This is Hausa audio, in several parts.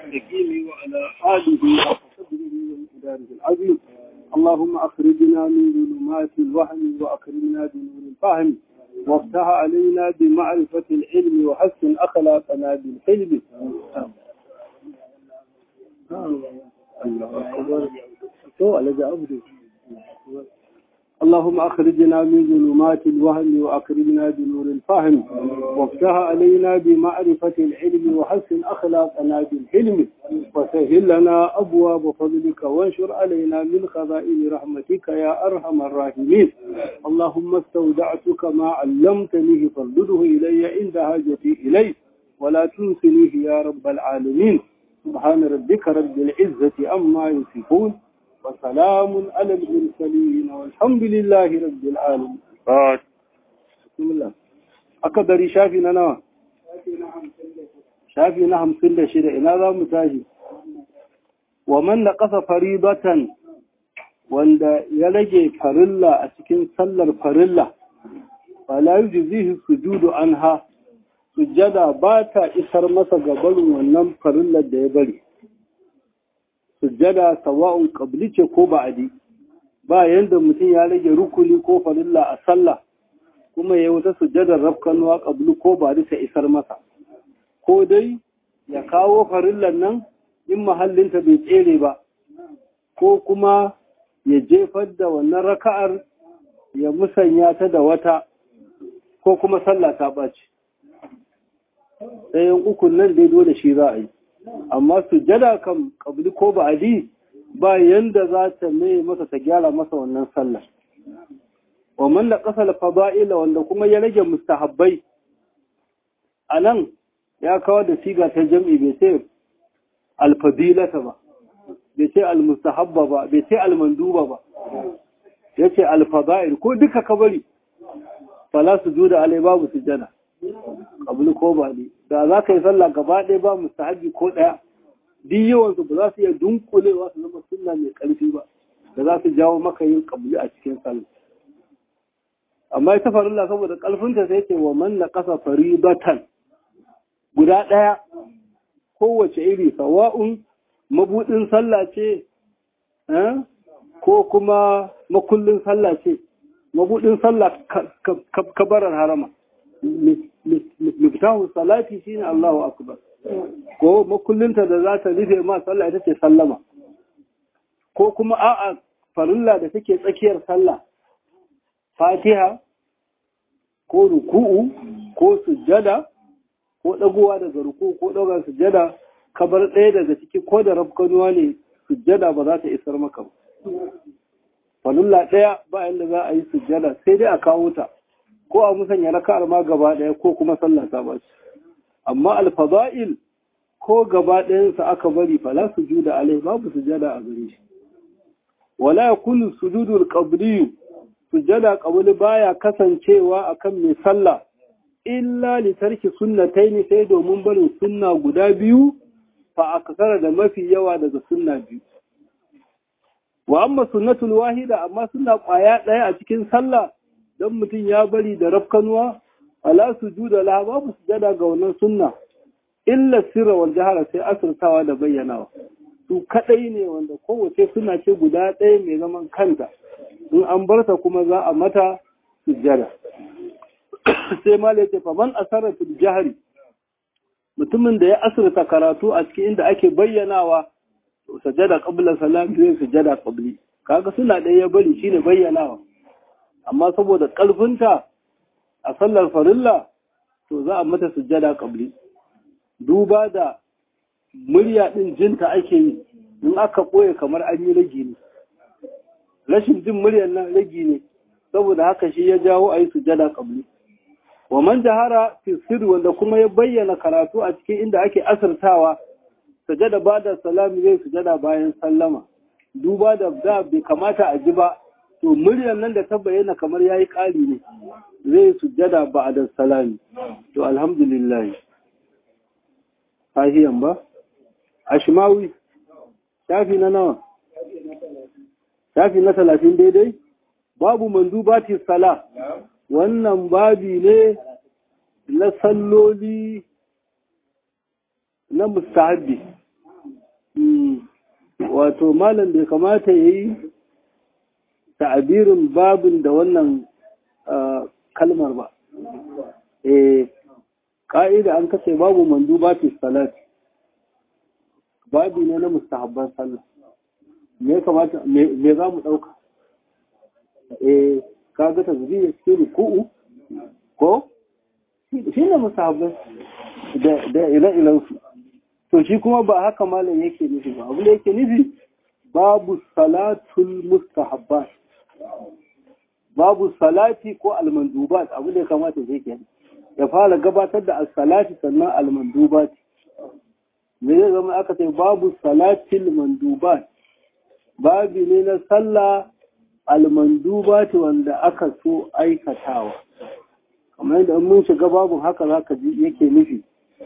المستقيم وعلى آله وصحبه ومقداره العظيم اللهم أخرجنا من ظلمات الوهم وأكرمنا بنور الفهم وافتح علينا بمعرفة العلم وحسن أخلاقنا بالحلم الله أكبر اللهم أخرجنا من ظلمات الوهم وأكرمنا بنور الفهم وافتح علينا بمعرفة العلم وحسن أخلاقنا بالحلم وسهل لنا أبواب فضلك وانشر علينا من خزائن رحمتك يا أرحم الراحمين اللهم استودعتك ما علمتنيه فردده إلي عند حاجتي إليه ولا تنسنيه يا رب العالمين سبحان ربك رب العزة أما يصفون وسلام على المرسلين والحمد لله رب العالمين بسم الله akadari shafi na nawa shafi na hamsin da shida ina za mu tashi wa man na ƙasa faribatan wanda ya rage farilla a cikin sallar farilla fala yujzihi sujudu anha sujjada ba ta isar masa gabarin wannan farillar da ya bari sujjada sawa'un qabli ce ko ba'adi ba yanda mutum ya rage rukuni ko farilla a sallah kuma ya wata sujjadar rafkanuwa qabli ko ba'adi ta isar masa ko dai ya kawo farillar nan in mahallinta bai tsere ba ko kuma ya jefar da wannan raka'ar ya musanya ta da wata ko kuma sallah ta ɓaci ɗayan ukun nan dai dole shi za a yi amma sujjada kan kabli ko ba'adi ba yanda za ta mai masa ta gyara masa wannan sallah wa man la qasala fada'ila wanda kuma ya rage mustahabbai anan ya kawo da siga ta jam'i bai ce alfadilata ba bai ce almustahabba ba bai ce almanduba ba yace alfada'il ko duka kabari fala sujuda alai babu sujjada kabul ko ba ne da za ka yi sallah gaba ɗaya ba mustahabi ko ɗaya duk yawansu ba za su iya dunkulewa su zama sunna mai ƙarfi ba da za su jawo maka yin kabuli a cikin sallah amma ita farilla saboda ƙarfinta sai ce wa man na ƙasa faribatan guda ɗaya kowace iri sawa'un mabuɗin sallah ce ko kuma makullin sallah ce mabuɗin sallah kabarar harama miftahu salati shine Allahu akbar ko makullinta da za ta rufe ma sallah ita ce sallama ko kuma a'a farilla da take tsakiyar sallah fatiha ko ruku'u ko sujjada ko dagowa daga ruku'u ko dagowa sujjada kabar ɗaya daga ciki ko da rafkanuwa ne sujjada ba za ta isar maka ba farilla ɗaya ba yadda za a yi sujjada sai dai a kawo ta ko a musanya raka'ar ma gaba ɗaya ko kuma sallah ta ba amma alfada'il ko gaba ɗayansa aka bari fala sujuda alai babu sujada a gare shi wala yakunu sujudul qabli sujada qabli baya kasancewa akan mai sallah illa li tarki sunnatayn sai domin barin sunna guda biyu fa akasara da mafi yawa daga sunna biyu wa amma sunnatul wahida amma sunna kwaya ɗaya a cikin sallah don mutum ya bari da rafkanuwa ala sujuda la babu sujada ga wannan sunna illa sirra wal jahara sai asirtawa da bayyanawa su kadai ne wanda kowace suna ce guda ɗaya mai zaman kanta in an barta kuma za a mata sujada sai ma ce fa man asara fil jahri mutumin da ya asirta karatu a cikin inda ake bayyanawa to sajada qabla salam zai sujada qabli kaga suna ɗaya ya bari shine bayyanawa amma saboda ƙarfinta a sallar farilla to za a mata sujjada ƙabli duba da murya ɗin jinta ake yi in aka ɓoye kamar an yi ragi ne rashin jin muryar nan ragi ne saboda haka shi ya jawo a yi sujjada ƙabli wa man jahara fi sirri wanda kuma ya bayyana karatu a cikin inda ake asirtawa sujjada ba da salami zai sujjada bayan sallama duba da da bai kamata a ji ba to muryar nan da ta bayyana kamar yayi ƙari ne zai sujjada ba da salami to alhamdulillah sahiyan ba ashmawi shafi na nawa shafi na talatin daidai babu mandubati sala wannan babi ne na salloli na mustahabi wato malam bai kamata ya yi ta'abirin babin da wannan kalmar ba eh ka'ida an kace babu manduba fi salat babi ne na mustahabban sallah me kamata me za mu dauka eh kaga tasbih cikin ruku'u ko shi ne mustahabban da da ila su to shi kuma ba haka malam yake nufi ba abu da yake nufi babu salatul mustahabbat babu salati ko almandubat abu da ya kamata zai ke ya fara gabatar da as-salati sannan almandubat me zai zama aka ce babu salatil mandubat babi ne na sallah almandubat wanda aka so aikatawa kamar yadda mun shiga babu haka zaka ji yake nufi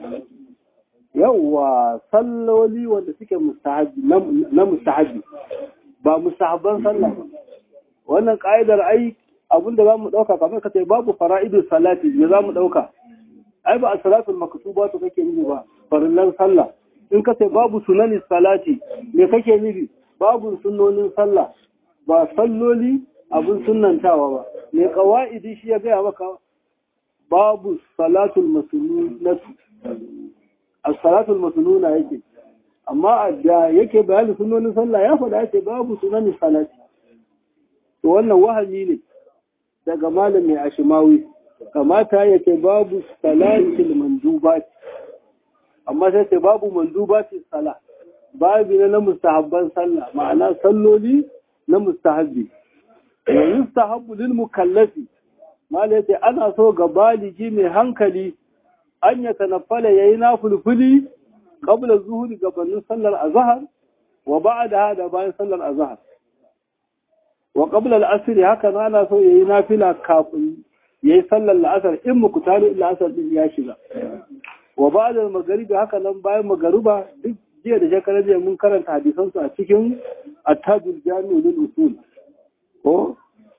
yawwa salloli wanda suke mustahabi na mustahabi ba mustahabban sallah ba wannan ka'idar ai abinda za mu ɗauka kamar ka ce babu fara'idun salati me za mu ɗauka ai ba a salatul maktuba to kake nufi ba farillan sallah in ka ce babu sunani salati me kake nufi babu sunnonin sallah ba salloli abin sunnantawa ba me qawaidi shi ya gaya maka babu salatul masnunatu as-salatul masnuna yake amma da yake bayanin sunnonin sallah ya faɗa yake babu sunanin salati to wannan wahami ne daga malam mai ashimawi kamata ya ce babu salatil mandubat amma sai ce babu mandubati sala babu ne na mustahabban sallah ma'ana salloli na mustahabbi wa yustahabbu lil mukallafi malam ya ce ana so ga baligi mai hankali an ya tanaffala yayi nafulfuli qabla zuhuri gabanin sallar azhar wa ba'da da bayan sallar azhar wa qabla al-asr haka na ana so yayi nafila kafin yayi sallar al-asr in mukutari al-asr din ya shiga wa ba'da al-maghrib haka nan bayan magruba duk jiya da shekarar jiya mun karanta hadisan su a cikin at-tajul jami'u lil usul ko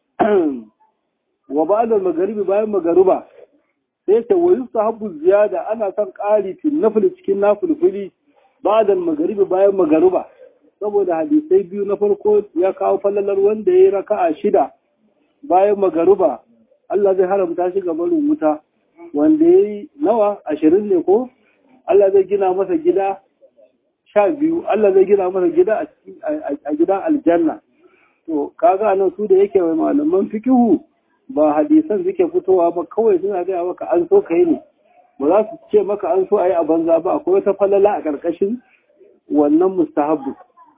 wa ba'da al-maghrib bayan magruba sai ta wayu sahabu ziyada ana son ƙari fil nafil cikin nafilfili ba'da al-maghrib bayan magruba saboda hadisai biyu na farko ya kawo fallalar wanda ya yi raka'a shida bayan magaruba Allah zai haramta shi ga barin wuta wanda ya yi nawa ashirin ne ko Allah zai gina masa gida sha biyu Allah zai gina masa gida a gidan aljanna to kaga nan su da yake mai malaman fikihu ba hadisan suke fitowa ba kawai suna gaya maka an so ka yi ne ba za su ce maka an so a yi a banza ba akwai wata falala a ƙarƙashin wannan mustahabbu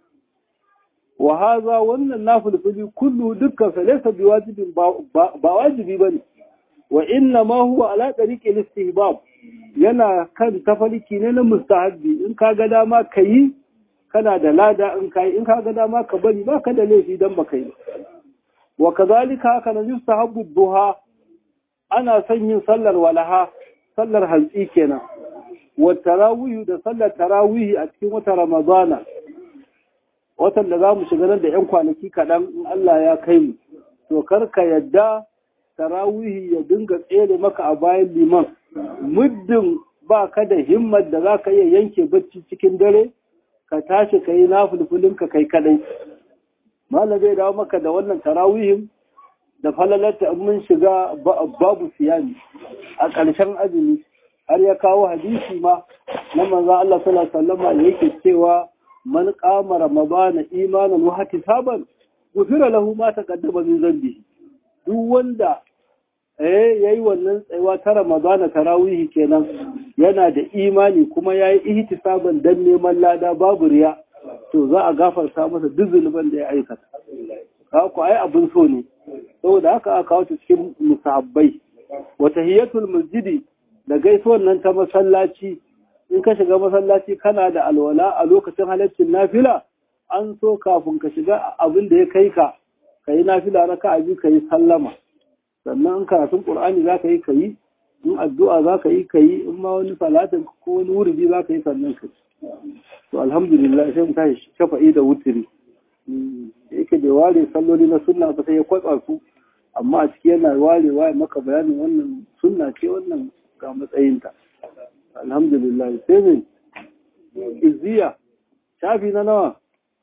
wa haza wannan nafilfili kullu dukkan sa laysa biwajibin ba wajibi bane wa inna ma huwa ala tariqi istihbab yana kan tafarki ne na mustahabbi in ka ga dama kayi kana da lada in kai in ka ga dama ka bari ba ka da laifi dan baka yi wa kazalika haka na yustahabbu duha ana son yin sallar walaha sallar hantsi kenan wa tarawih da sallar tarawih a cikin wata ramadana watan da za mu shiga nan da 'yan kwanaki kaɗan in Allah ya kai mu to karka yadda tarawihi ya dinga tsere maka a bayan liman muddin ba ka da himmar da za ka iya yanke bacci cikin dare ka tashi ka yi nafulfulinka kai kadai malam zai dawo maka da wannan tarawihin da falalarta in mun shiga babu siyami a ƙarshen azumi har ya kawo hadisi ma na manzan Allah sallallahu alaihi wasallam yake cewa man qama ramadana imanan wa ihtisaban gufira lahu ma taqaddama min dhanbi duk wanda eh yayi wannan tsayuwa ta ramadana tarawih kenan yana da imani kuma yayi ihtisaban dan neman lada babu riya to za a gafarta masa duk zunuban da ya aikata ka ku ai abin so ne saboda haka aka kawo cikin musabbai wa tahiyatul masjidi da gaisuwar nan ta masallaci in ka shiga masallaci kana da alwala a lokacin halaccin nafila an so kafin ka shiga abin da ya kai ka ka yi nafila raka a biyu ka yi sallama sannan in karatun qur'ani za ka yi ka yi in addu'a za ka yi ka yi in ma wani salatin ko wani wuridi za ka yi sannan ka to alhamdulillah sai mu tashi shafa'i da wutiri yake da ware salloli na sunna ba sai ya kwatsa su amma a ciki yana warewa ya maka bayanin wannan sunna ce wannan ga matsayinta alhamdulillah sai ne izziya shafi na nawa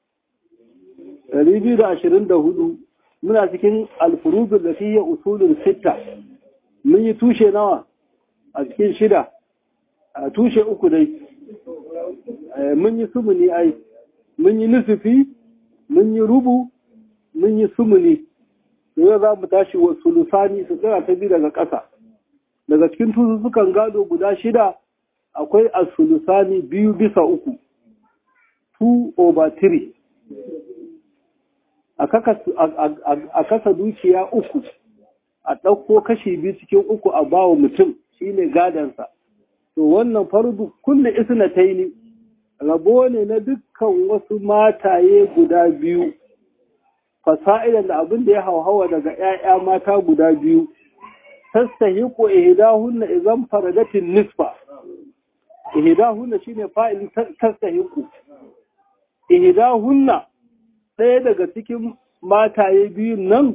224 muna cikin alfurudun da fiye usulun sitta mun yi tushe nawa a cikin shida a tushe uku dai mun yi sumuni ai mun yi nusufi mun yi rubu mun yi sumuni yau za mu tashi wa sulusani su tsira ta biyu daga ƙasa daga cikin sukan gado guda shida akwai a sulusani biyu bisa uku 2 over 3 a kasa dukiya uku a ɗauko kashi biyu cikin uku a bawa mutum shine gadansa to wannan fardu kulle isna taini rabo ne na dukkan wasu mataye guda biyu fasa'idan da abin da ya hauhawa daga 'ya'ya mata guda biyu tastahiqu ihdahunna idan faradatin nisfa ihdahunna shine fa'il tastahiqu ihdahunna ɗaya daga cikin mataye biyun nan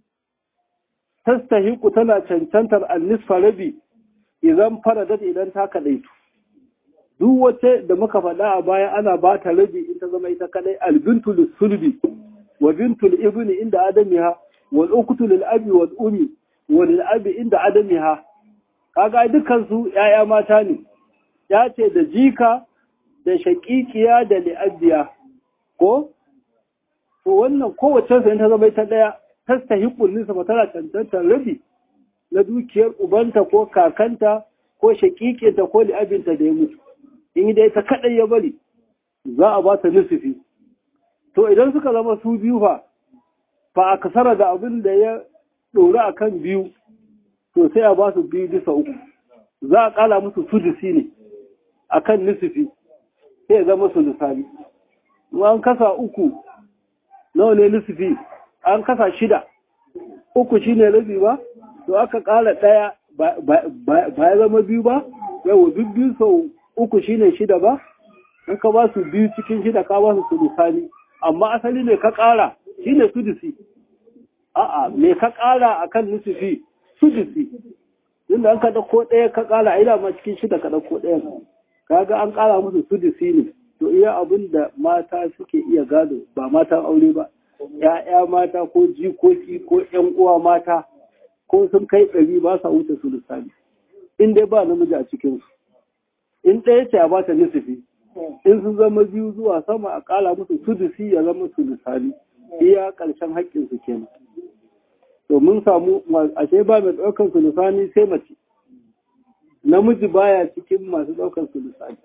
tastahiqu tana cancantar annisfa rabi idan faradat idan ta kadaitu duk wace da muka faɗa a baya ana ba ta rabi in ta zama ita kadai albintu sulbi wa bintul ibni inda adamiha wal ukhtu lil abi wal ummi wa lil abi inda adamiha kaga dukkan su yaya mata ne ya ce da jika da shaqiqiya da li'abiya ko to wannan kowace sa in ta zama ita daya tastahiqul nisba tana cancantar rabi na dukiyar ubanta ko kakanta ko shaqiqinta ko li'abinta da ya mutu in dai ta kadai ya bari za a ba ta nisfi to idan suka zama su biyu fa fa a kasara da abin da ya ɗori a kan biyu to sai a ba su biyu bisa uku za a ƙala musu sudusi ne a kan nisifi sai ya zama su lissafi an kasa uku nawa ne nisifi an kasa shida uku shi ne rabi ba to aka ƙala ɗaya ba ya zama biyu ba yawa duk biyu sau uku shi ne shida ba in ka ba su biyu cikin shida ka ba su sulusani amma asali ne ka ƙara shi ne sudusi a'a me ka ƙara a kan nusufi sudusi inda an ka ɗauko ɗaya ka ƙara a ina ma cikin shida ka ɗauko ɗaya kaga an ƙara musu sudusi ne to iya abin da mata suke iya gado ba matan aure ba ‘ya'ya mata ko jikoki ko ‘yan uwa mata ko sun kai ɗari ba sa wuce sulusani in dai ba namiji a cikinsu in ɗaya ce a ba ta nusufi in sun zama biyu zuwa sama a kala musu sudusi ya zama sulusani iya ƙarshen haƙƙinsu kenan to mun samu ashe ba mai ɗaukar sulusani sai mace namiji baya cikin masu ɗaukar sulusani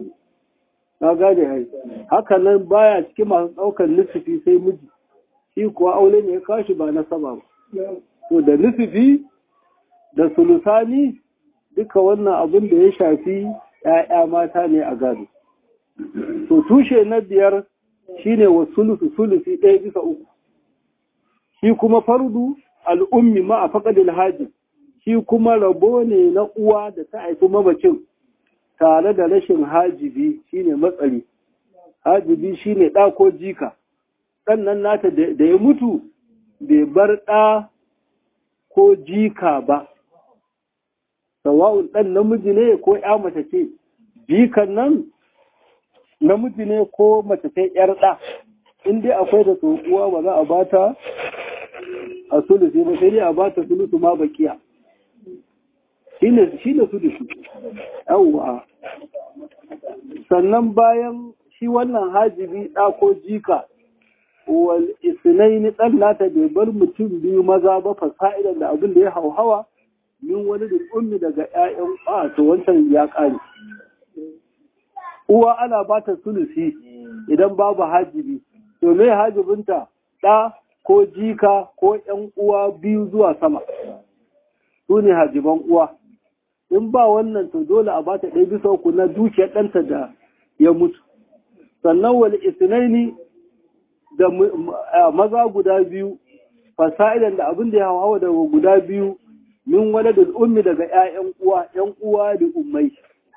na gane hai haka nan baya cikin masu ɗaukar nusufi sai miji shi kuwa aure ne ya kashi ba na sama ba to da nusufi da sulusani duka wannan abin da ya shafi ‘ya'ya mata ne a gado to tushe na biyar shine wa sulusu sulusi ɗaya bisa uku shi kuma fardu al'ummi ma a faƙadil haji shi kuma rabo ne na uwa da ta haifi mamacin tare da rashin hajibi shine matsari hajibi shine ɗa ko jika ɗannan nata da ya mutu bai bar ɗa ko jika ba sawa'un ɗan namiji ne ko ya mace ce jikan nan namiji ne ko mace ta yar ɗa in dai akwai da tsohuwa ba za a bata a sulusi ba sai dai a bata sulusu ma bakiya shi ne sulusu yawwa sannan bayan shi wannan hajibi ɗa ko jika wal isnaini ɗan nata bai bar mutum biyu maza ba fasa'idan da abin da ya hauhawa min wani da ummi daga ƴaƴan a to wancan ya ƙare uwa ana ba ta sulusi idan babu hajibi to me hajibinta ɗa ko jika ko ƴan uwa biyu zuwa sama su ne hajiban uwa in ba wannan to dole a ba ta ɗaya bisa uku na dukiyar ɗanta da ya mutu sannan wani isnaini da maza guda biyu fasa'idan da abin da ya hawa daga guda biyu min waladul ummi daga ƴaƴan uwa ƴan uwa da ummai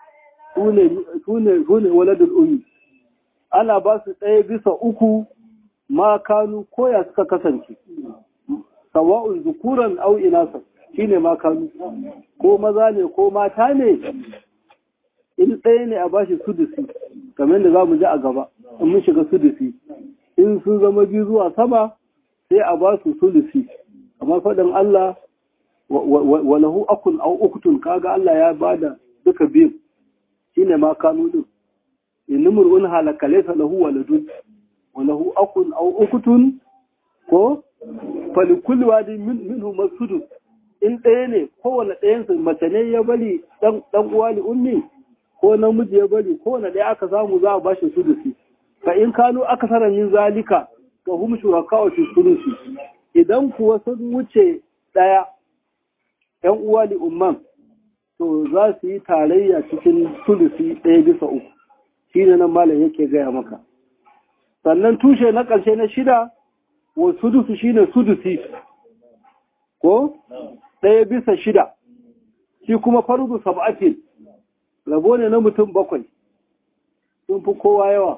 sune sune waladul ummi ana ba su ɗaya bisa uku ma kanu koya suka kasance sawa'un zukuran au inasa shine ma kanu ko maza ne ko mata ne in ɗaya ne a bashi sudusi kamar da za mu ji a gaba in mun shiga sudusi in sun zama biyu zuwa sama sai a ba su sulusi kamar faɗin Allah wa lahu akun au uktun kaga Allah ya bada duka biyu shine ma kanu din inimrun halaka laysa lahu waladun wa lahu akun au uktun ko falikulli wadi minhu masudu in ɗaya ne kowane ɗayansu mace ne ya bari ɗan uwa li ummi ko namiji ya bari kowane ɗaya aka samu za a ba shi sudusi fa in kanu aka sara min zalika fa hum shuraka wa sudusi idan kuwa sun wuce ɗaya ɗan uwa li umman to za su yi tarayya cikin sudusi ɗaya bisa uku shine nan malam yake gaya maka sannan tushe na ƙarshe na shida wa sudusu shine sudusi ko ɗaya bisa shida shi kuma farzu sab'atin rabo ne na mutum bakwai sun fi kowa yawa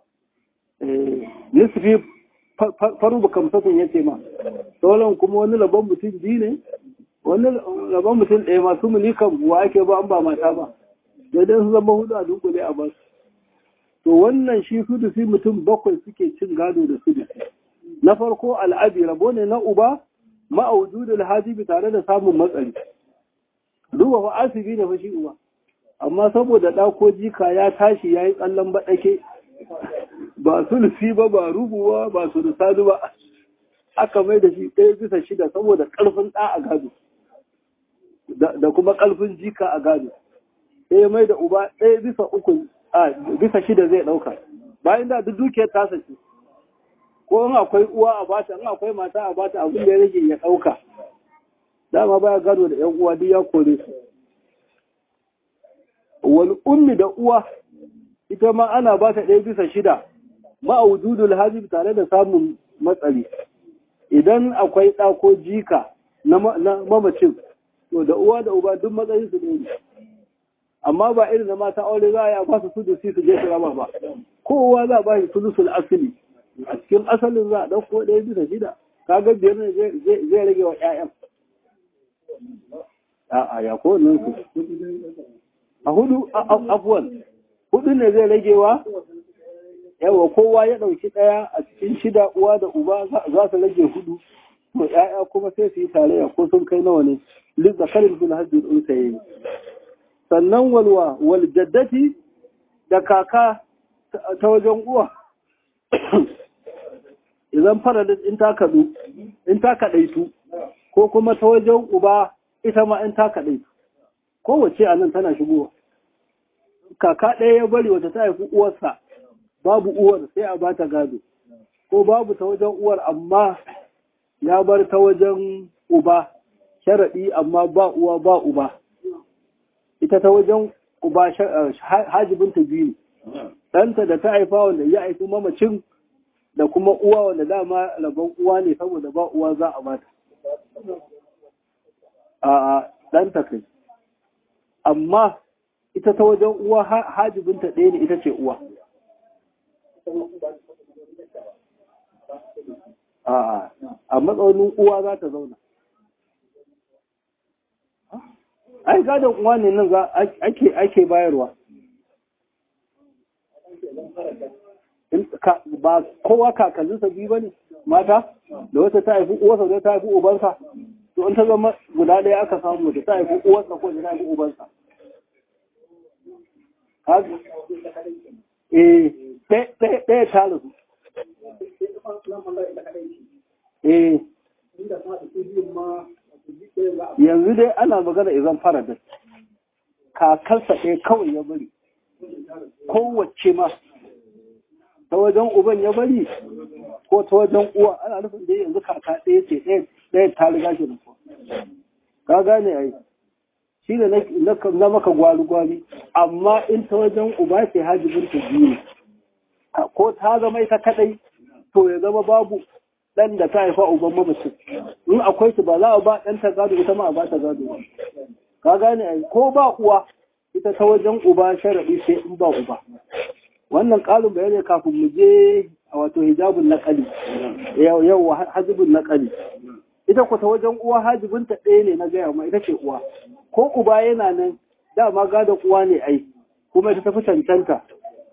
nisfi farzu kamsatun ya ce ma sauran kuma wani rabon mutum biyu ne wani rabon mutum ɗaya masu mulikan wa ake ba an ba mata ba daidai su zama hudu a dunkule a basu to wannan shi sudusi mutum bakwai suke cin gado da sudusi na farko al'abi rabo ne na uba ma'aududul hajibi tare da samun matsari duba fa asibi ne fa shi uba amma saboda ɗako jika ya tashi ya yi tsallan baɗake ba sulfi ba ba rubuwa ba sulusadu ba aka mai da shi ɗaya bisa shida saboda ƙarfin ɗa a gado da kuma ƙarfin jika a gado sai ya mai da uba ɗaya bisa uku a bisa shida zai ɗauka bayan da duk dukiyar tasa ce ko in akwai uwa a bata in akwai mata a bata abin da ya rage ya ɗauka dama baya gado da ‘yan uwa duk ya kore su wal ummi da uwa ita ma ana ba ta ɗaya bisa shida ma'aududul hajib tare da samun matsari idan akwai ɗa ko jika na mamacin to da uwa da uba duk matsayin su ne amma ba irin na mata aure za a yi a ba su su su je su raba ba kowa za a ba shi sulusul asili a cikin asalin za a ɗauko ɗaya bisa shida kaga biyar ne zai rage wa 'ya'yan a ya kowannan su a hudu afuwan hudu ne zai rage wa yawa kowa ya ɗauki ɗaya a cikin shida uwa da uba za su rage hudu to ‘ya'ya kuma sai su yi tarayya ko sun kai nawa ne lissa karin fil hajjin unsa yi sannan walwa wal jaddati da kaka ta wajen uwa idan faradin in ta kaɗu in ta kaɗaitu ko kuma ta wajen uba ita ma in ta kaɗaitu kowace a nan tana shigowa kaka ɗaya ya bari wata ta haifi uwarsa babu uwar sai a ba ta gado ko babu ta wajen uwar amma ya bar ta wajen uba sharaɗi amma ba uwa ba uba ita ta wajen uba hajibinta biyu ɗanta da ta haifa wanda ya haifi mamacin da kuma uwa wanda dama rabon uwa ne saboda ba uwa za a bata a ɗanta kai amma ita ta wajen uwa hajibinta ɗaya ne ita ce uwa a matsaunin uwa za ta zauna ai gadon uwa ne nan za ake bayarwa ba kowa kakanninsa biyu ba ne mata da wata ta haifi uwarsa da ta haifi ubansa to in ta zama guda ɗaya aka samu da ta haifi uwarsa ko da ta haifi ubansa eh ɗaya ta rasu eh yanzu dai ana magana izan fara da kakarsa ɗaya kawai ya bari kowace ma ta wajen uban ya bari ko ta wajen uwa ana nufin da yanzu kaka ɗaya ce ɗaya ta riga shi da ka gane ai shi ne na maka gwari-gwari amma in ta wajen uba ce hajjibin ta biyu ko ta zama ita kadai to ya zama babu ɗan da ta haifa uban mamacin in akwai su ba za a ba ɗan ta gado ita ma a ba ta gado ka gane ai ko ba uwa ita ta wajen uba sharaɗi sai in ba uba wannan ƙalin bayani kafin mu je a wato hijabun naƙali yau hajibin naƙali ita ku ta wajen uwa hajibinta ɗaya ne na gaya ma ita ce uwa ko uba yana nan dama gadon uwa ne ai kuma ita tafi cancanta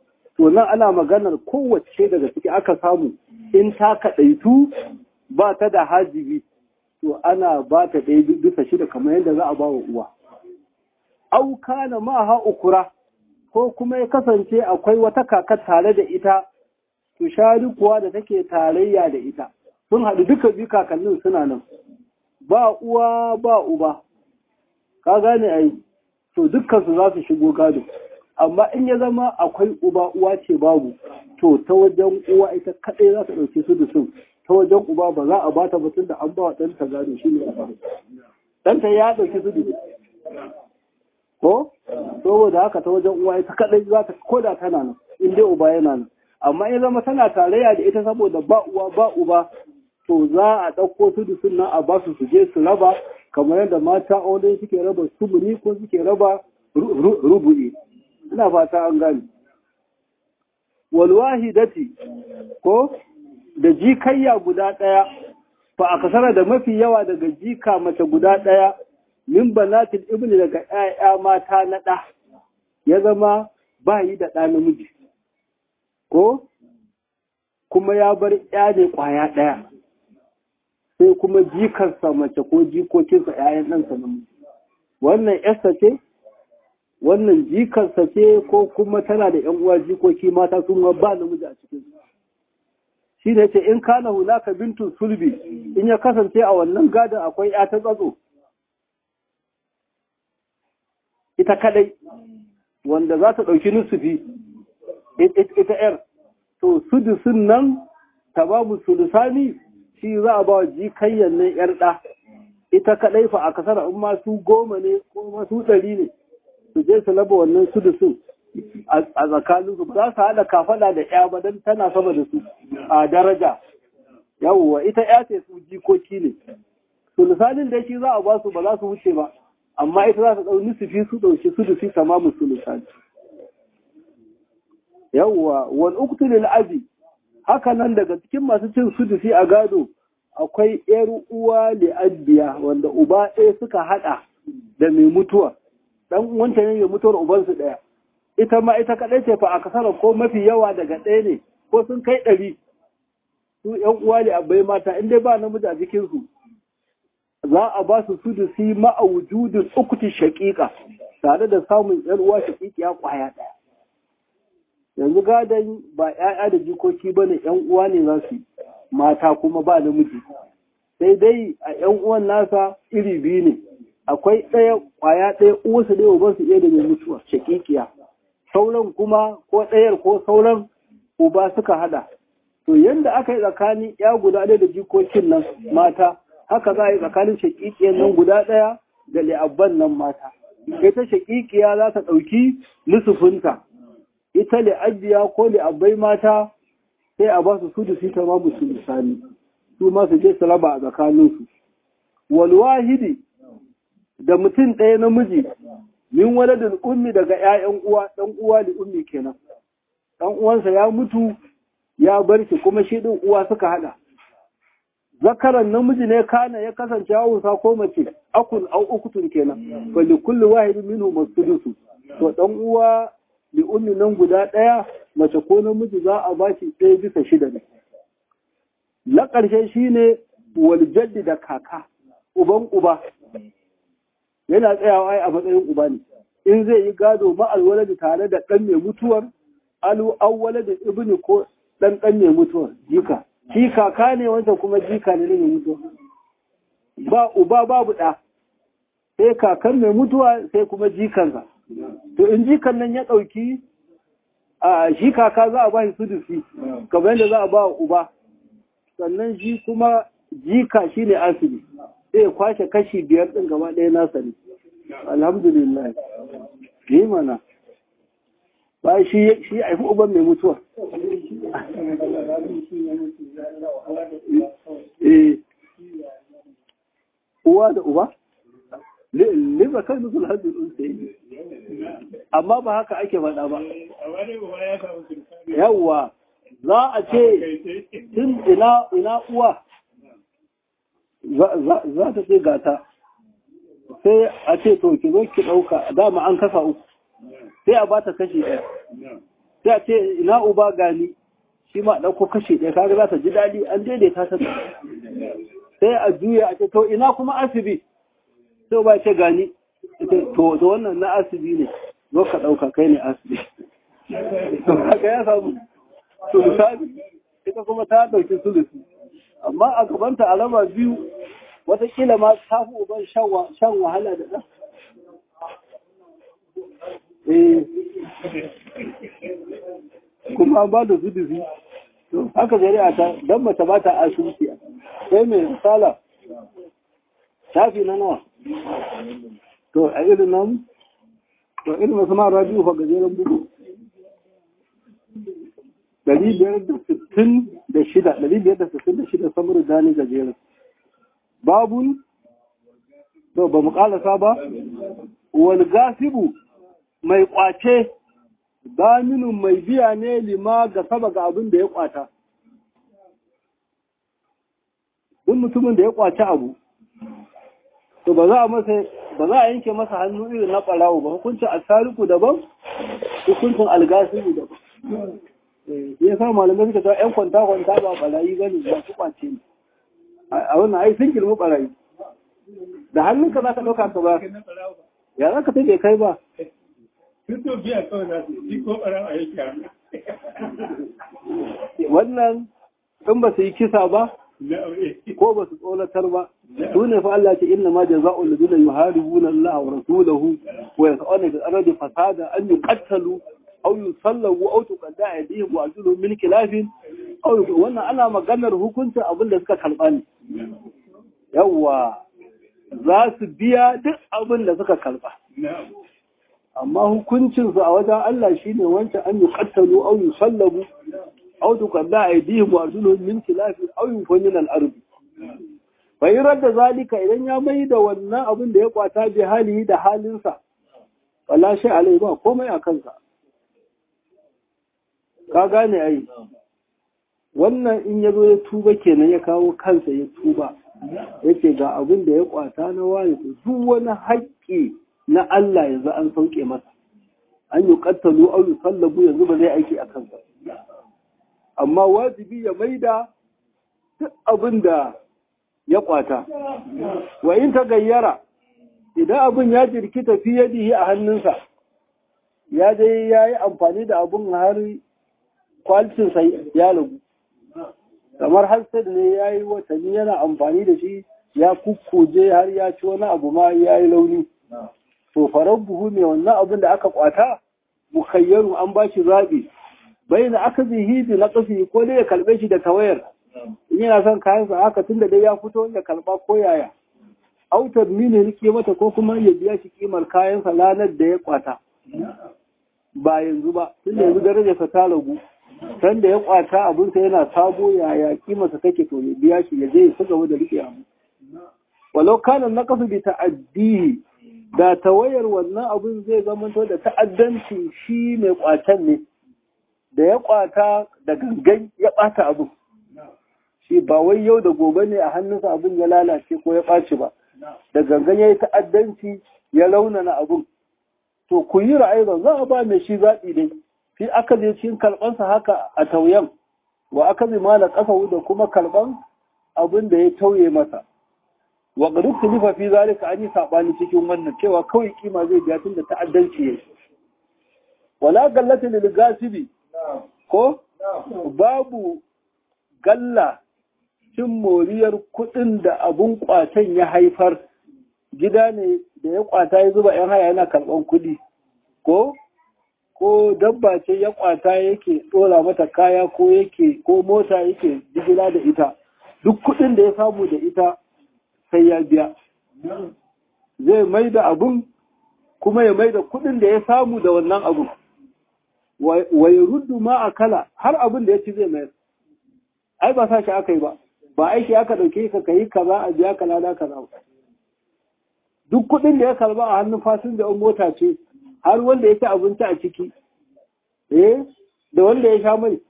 to nan ana maganar kowace daga ciki aka samu in ta kaɗaitu ba ta da hajibi to ana ba ta ɗaya bisa shida kamar yadda za a ba wa uwa auka na ma ha ukura ko kuma ya kasance akwai wata kaka tare da ita to shari kuwa da take tarayya da ita sun haɗu duka biyu kakannin suna nan ba uwa ba uba ka gane ai to dukkansu za su shigo gado amma in ya zama akwai uba uwa ce babu to ta wajen uwa ita kaɗai za ta ɗauki su da su ta wajen uba ba za a ba ta batun da an ba wa ɗanta gado shi ne uba ɗanta ya ɗauki su da ko saboda haka ta wajen uwa ita kaɗai za ta koda tana nan in dai uba yana nan amma in zama tana tarayya da ita saboda ba uwa ba uba to za a ɗauko su da sunan a ba su su je su raba kamar yadda mata aure suke raba sumuni ko suke raba rubu'i ina fata an gane walwahidati ko da jikayya guda ɗaya fa a kasara da mafi yawa daga jika mace guda ɗaya min banatil ibni daga ƴaƴa mata na ɗa ya zama ba yi da ɗa namiji ko kuma ya bar ƴa ne ƙwaya ɗaya sai kuma jikarsa mace ko jikokinsa ‘ya'yan ɗansa namiji. Wannan ‘yarsa ce, wannan jikarsa ce ko kuma tana da ‘yan uwa jikoki mata sun ba namiji a cikin Shi ne ce in kana hulaka bintun sulbi in ya kasance a wannan gadon akwai ‘ya ta tsatso. Ita kadai, wanda za ta ɗauki nusufi, ita ‘yar, to sudusun nan ta babu sulusani shi za a ba wa jikayyar nan ‘yar ɗa, ita kaɗai fa a kasar in masu goma ne ko masu ɗari ne, su je su laba wannan su da su a tsakanin su za su haɗa kafaɗa da ‘ya ba don tana sama da su a daraja. Yawwa ita ‘ya ce su jikoki ne. Sulusanin da shi za a ba su ba za su wuce ba, amma ita za su ɗau nusufi su ɗauki su da su tamamu sulusani. Yawwa, wani uktulil abi haka nan daga cikin masu cin sudusi a gado akwai ‘yar uwa li'abbiya wanda uba ɗaya suka haɗa da mai mutuwa, ɗan wancan yin mutuwar ubansu ɗaya. Ita ma ita kaɗai ce fa a kasar ko mafi yawa daga ɗaya ne, ko sun kai ɗari. Su ‘yan uwa li'abbai mata, in dai ba namiji a jikinsu, za a ba su sudusi ma'a wujudin ukuti shaƙiƙa, tare da samun ‘yar uwa shaƙiƙiya ƙwaya ɗaya. yanzu gadon ba ‘ya'ya da jikoki ba ne ‘yan uwa ne za su mata kuma ba namiji sai dai a ‘yan uwan nasa iri biyu ne akwai ɗaya ƙwaya ɗaya uwarsu ɗaya uban su iya da mai mutuwa shakikiya sauran kuma ko ɗayar ko sauran uba suka hada to yanda aka yi tsakanin ya guda ɗaya da jikokin nan mata haka za a yi tsakanin shakikiyan nan guda ɗaya da li'abban nan mata ita shakikiya za ta ɗauki lusufinta ita li'abbiya ko li'abbai mata sai a ba su su da su ta ma musu misali su ma su je su raba a tsakaninsu wal wahidi da mutum ɗaya namiji min waladin ummi daga ƴaƴan uwa ɗan uwa da ummi kenan ɗan uwansa ya mutu ya bar shi kuma shi ɗin uwa suka haɗa zakaran namiji ne kana ya kasance hausa ko mace akun au ukutun kenan fa li kulli wahidin minhu masudusu to ɗan uwa li ummi nan guda ɗaya mace ko namiji za a ba shi ɗaya bisa shida ne na ƙarshe shine wal jaddi da kaka uban uba yana tsayawa a matsayin uba ne in zai yi gado ma'alwala da tare da ɗan mai mutuwar alu awwala da ibni ko ɗan ɗan mai mutuwar jika shi kaka ne wancan kuma jika ne mai mutuwa ba uba babu ɗa sai kakan mai mutuwa sai kuma jikansa to in jikan nan ya ɗauki a shi kaka za a ba shi sudusi kamar yadda za a ba uba sannan shi kuma jika shi ne asibi sai ya kwashe kashi biyar ɗin gaba ɗaya nasa ne alhamdulillah yi mana ba shi shi haifi uban mai mutuwa uwa da uba lima kan musul hajjin unsayi amma ba haka ake faɗa ba yawwa za a ce tun ina uwa za ta ce gata sai a ce to ki zo ki ɗauka dama an kasa uku sai a bata kashi ɗaya sai a ce ina uba gani shi ma ɗauko kashe ɗaya kaga za ta ji daɗi an daidaita ta sai a juya a ce to ina kuma asibi sai ba ce gani to to wannan na asibi ne zo ka ɗauka kai ne asibi to haka ya samu sulusabi ita kuma ta ɗauki sulusi amma a gabanta a raba biyu watakila ma ta fi uban shan wahala da ɗan kuma ba da zudubi haka zari'a ta don mace ba ta asibiti sai mai misala shafi na nawa to a irin nan to irin masu mara biyu fa gajeren bugu Dari biyar da sittin da shida dari biyar da sittin da shida samar da ni gajeren babun to ba mu kalasa ba wal gasibu mai kwace daminin mai biya ne lima ga saba ga abin da ya kwata duk mutumin da ya kwace abu to ba za a masa ba za a yanke masa hannu irin na ɓarawo ba hukuncin asariku daban hukuncin algasibu daban ya sa malamai suka cewa 'yan kwanta-kwanta ba ɓarayi ba ne ba su kwace ne a wannan ai sun girma ɓarayi da hannunka za ka ɗauka ka ba ya za ka taɓe kai ba Fito biya kawai za su yi ko ɓaran a yake wannan in ba su yi kisa ba ko ba su tsoratar ba su ne fa Allah ce inna ma jaza'ul ladina yuharibuna Allah wa rasulahu wa yas'aluna bil ardi fasada an yuqattalu aw yusallabu aw tuqadda aydihim wa arjuluhum min khilafin aw wannan ana maganar hukuncin abin da suka karba ne yawa za su biya duk abin da suka karba amma hukuncinsu a wajen Allah shine wancan an yuqattalu aw yusallabu aw tuqadda aydihim wa arjuluhum min khilafin aw yunfaw min al-ard bai radda zalika idan ya mai da wannan abin da ya kwata bi halihi da halinsa wala shay alai ba komai a kansa ka gane ai wannan in ya zo ya tuba kenan ya kawo kansa ya tuba yace ga abin da ya kwata na wani to duk wani haƙƙi na Allah yanzu an sauke masa an yi kattalu au yi sallabu yanzu ba zai aiki a kansa amma wajibi ya maida duk abin da ya kwata wa in ta gayyara idan abin ya jirkita fi yadihi a hannunsa ya dai ya yi amfani da abin har kwalitinsa ya ragu kamar hassad ne ya yi watanni yana amfani da shi ya kukkuje har ya ci wani abu ma ya yi launi to farar buhu ne wannan abin da aka kwata mukayyaru an ba shi zaɓi bai na aka zihi bi na ƙafi ko dai ya kalbe shi da tawayar in yana son kayansa haka tun da dai ya fito ya kalba ko yaya autar mini rike mata ko kuma ya biya shi kimar kayansa ranar da ya kwata ba yanzu ba tun da yanzu darajarsa ta ragu san da ya kwata abinsa yana sabo yaya kimarsa take to ya biya shi ya je ya ci gaba da rike abu walau kana naqasu bi ta'addihi da tawayar wannan abin zai zamanto da ta'addanci shi mai kwatan ne da ya kwata da gangan ya bata abin shi ba wai yau da gobe ne a hannunsa abin ya lalace ko ya ɓaci ba da gangan ya yi ta'addanci ya launana abin to ku yi ra'ayi za a ba mai shi zaɓi dai fi aka je cikin karɓansa haka a tauyen wa aka zai mala ƙasa da kuma karɓan abin da ya tauye masa wa duk tulifa fi zalika an yi sabani cikin wannan cewa kawai kima zai biya tun da ta'addanci yake wala gallata lil gasibi ko babu galla cin moriyar kudin da abun kwatan ya haifar gida ne da ya kwata ya zuba yan haya yana karban kudi ko ko dabba ce ya kwata yake dora mata kaya ko yake ko mota yake jigila da ita duk kudin da ya samu da ita sai ya biya zai mai da abun kuma ya mai da kudin da ya samu da wannan abun wai ruddu ma a kala har abin da ya ci zai mayar ai ba sa shi aka yi ba ba aiki aka ɗauke ka ka yi kaza a biya ka lada kaza ba duk kudin da ya karba a hannun fasin da mota ce har wanda ya ci abinci a ciki eh da wanda ya sha mai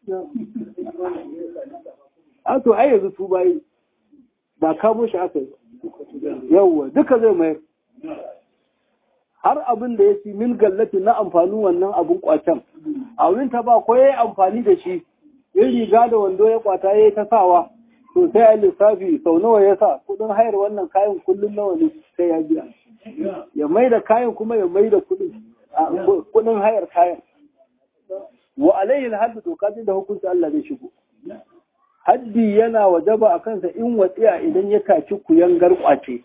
a to ai yanzu su bayi ba kamo shi aka yi yawwa duka zai mayar har abin da ya ci min gallati na amfanin wannan abin kwacen a wurin ta ba ko ya yi amfani da shi in riga da wando ya kwata ya yi ta sawa to sai a lissafi sau nawa ya sa kudin hayar wannan kayan kullum nawa ne sai ya biya ya mai da kayan kuma ya mai da kudin kudin hayar kayan wa alayhi haddu doka da hukunci Allah zai shigo haddi yana wajaba a kansa in watsiya idan ya taci kuyangar kwace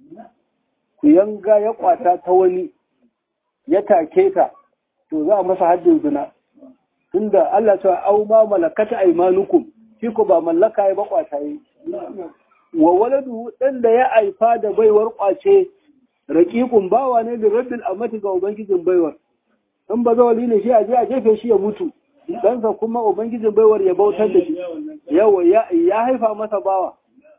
kuyanga ya kwata ta wani ya take ta to za a masa haddin zina tunda Allah ta au ma malakata aymanukum shi ko ba mallaka ya ba kwata yi wa waladu dan da ya aifa da baiwar kwace raqiqun bawa ne da rabbil amati ga ubangijin baiwar in ba zawali ne shi a je a jefe shi ya mutu ɗansa kuma ubangijin baiwar ya bautar da shi yawa ya haifa masa bawa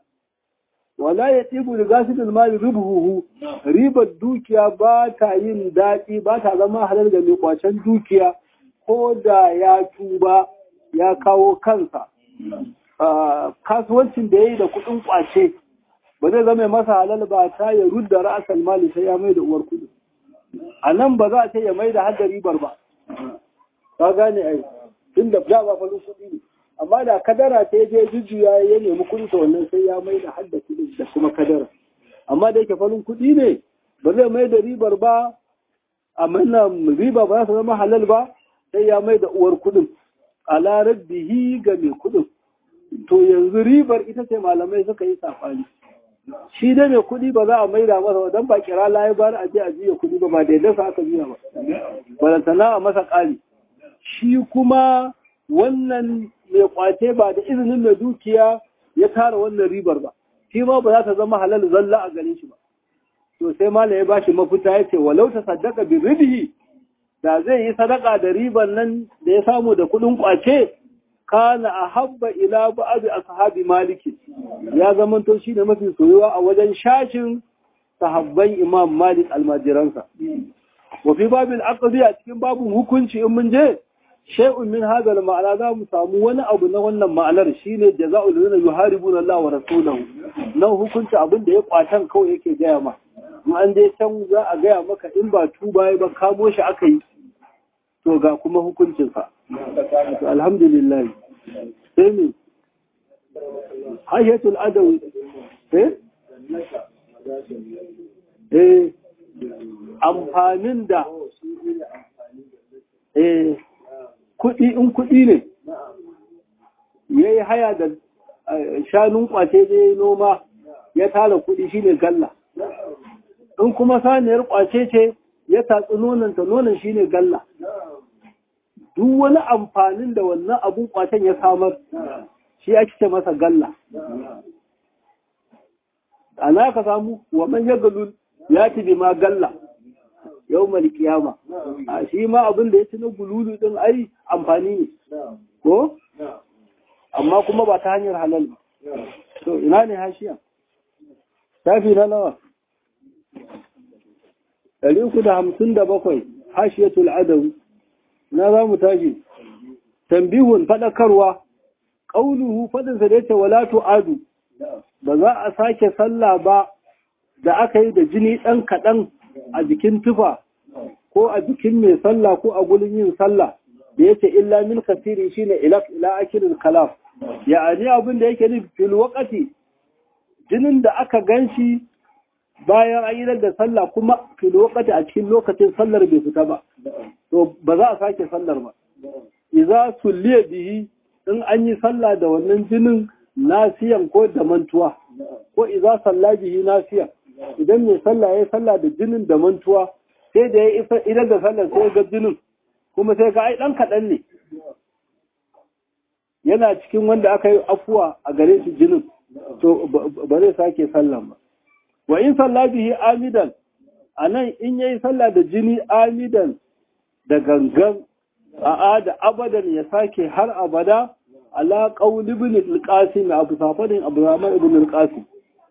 wala ya tsibu da gasidin mali rubuhu ribar dukiya ba ta yin daɗi ba ta zama halar da mai kwacen dukiya ko da ya tuba ya kawo kansa kasuwancin da ya yi da kuɗin kwace ba zai zama masa halal ba ta ya rudda ra'asal mali sai ya mai da uwar kuɗi a nan ba za a ce ya mai da hadda ribar ba ka gane ai tun da da ba farin kuɗi ne amma da kadara ta je jujjuya ya nemi kuɗi ta wannan sai ya mai da hadda kuɗi da kuma kadara amma da yake farin kuɗi ne ba zai mai da ribar ba amma na riba ba za ta zama halal ba sai ya mai da uwar kuɗin a larar bihi ga mai kuɗin to yanzu ribar ita ce malamai suka yi safani shi dai mai kuɗi ba za a maida masa don ba kira layi ba a je a jiya kuɗi ba ba da yadda aka jiya ba balantana a masa ƙari shi kuma wannan mai kwace ba da izinin mai dukiya ya tara wannan ribar ba shi ma ba za ta zama halal zalla a gare shi ba to sai malam ya bashi mafita ya ce walau ta sadaka bi ribihi da zai yi sadaka da ribar nan da ya samu da kuɗin kwace kana ahabba ila ba'd ashabi maliki ya zamanto shi ne mafi soyuwa a wajen shashin sahabban imam malik almajiransa wa fi babil aqdi a cikin babun hukunci in mun je shay'un min hadha al ma'ana za mu samu wani abu na wannan ma'anar shine jaza'ul ladina yuharibuna Allah wa rasulahu nan hukunci abin da ya kwatan kawai yake gaya ma in an je can za a gaya maka in ba tuba ba kamo shi aka yi to ga kuma hukuncinsa to alhamdulillah sai ne hayyatul adawi eh eh amfanin da eh kuɗi in kuɗi ne ya yi haya da shanun kwace da noma ya tara kuɗi shine galla in kuma saniyar kwace ce ya tatsi nonanta nonon shine galla duk wani amfanin da wannan abun kwacen ya samar shi ake ce masa galla ana ka samu wa man ya galul ya ci bi ma galla yau mal kiyama a shi ma abin da ya ci na gululu din ai amfani ne ko amma kuma ba ta hanyar halal ba to ina ne hashiya tafi na nawa ɗari uku da hamsin da bakwai hashiyatul adawi na za mu tashi tambihun faɗakarwa ƙauluhu faɗinsa da yace wala tu'adu ba za a sake sallah ba da aka yi da jini ɗan kaɗan a jikin tufa ko a jikin mai sallah ko a gulin yin sallah da yace illa min kasiri shine ila ila akilul kalam ya'ani abin da yake nufi fil waqati jinin da aka ganshi bayan an yi da sallah kuma fil waqati a cikin lokacin sallar bai fita ba to ba za a sake sallar ba idza sulliya bihi in an yi sallah da wannan jinin nasiyan ko da mantuwa ko idza salla bihi nasiyan idan mai sallah ya yi sallah da jinin da mantuwa sai da ya isa idan da sallar sai ga jinin kuma sai ga ai dan kaɗan ne yana cikin wanda aka yi afuwa a gare shi jinin to ba zai sake sallan ba wa in salla bihi amidan anan in yayi sallah da jini amidan da gangan a'a da abadan ya sake har abada ala qaul ibn al-qasim abu safadin abdurrahman ibn al-qasim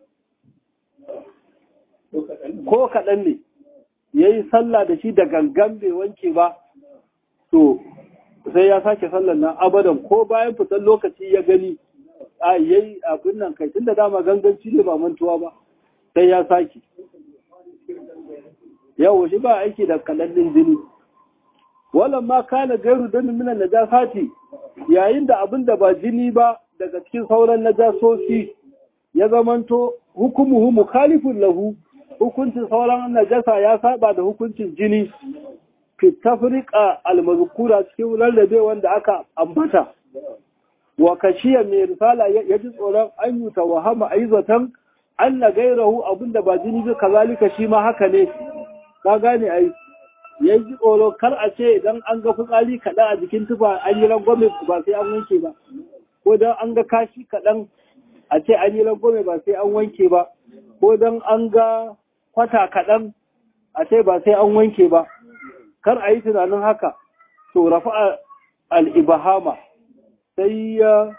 ko kaɗan ne ya yi sallah da shi da gangan bai wanke ba to sai ya sake sallar nan abadan ko bayan fitar lokaci ya gani a yayi abin nan kai tun da dama ganganci ne ba mantuwa ba sai ya sake yawo shi ba aiki da kaɗan ɗin jini wannan ma kana gairu don minan najasati yayin da abin da ba jini ba daga cikin sauran najasoci ya zamanto hukumuhu mukhalifun lahu hukuncin sauran najasa ya saba da hukuncin jini fi tafriqa almazkura cikin rarrabe wanda aka ambata wa kashiya mai risala ya ji tsoron an yi tawahama aizatan an na gairahu abinda ba jini bi kazalika shi ma haka ne ka gane ai ya ji tsoro kar a ce idan an ga fitsari kaɗan a jikin tufa an yi rangwame ba sai an wanke ba ko don an ga kashi kaɗan a ce an yi rangwame ba sai an wanke ba ko don an ga kwata kaɗan a ce ba sai an wanke ba kar a yi tunanin haka to rafa al'ibahama sai ya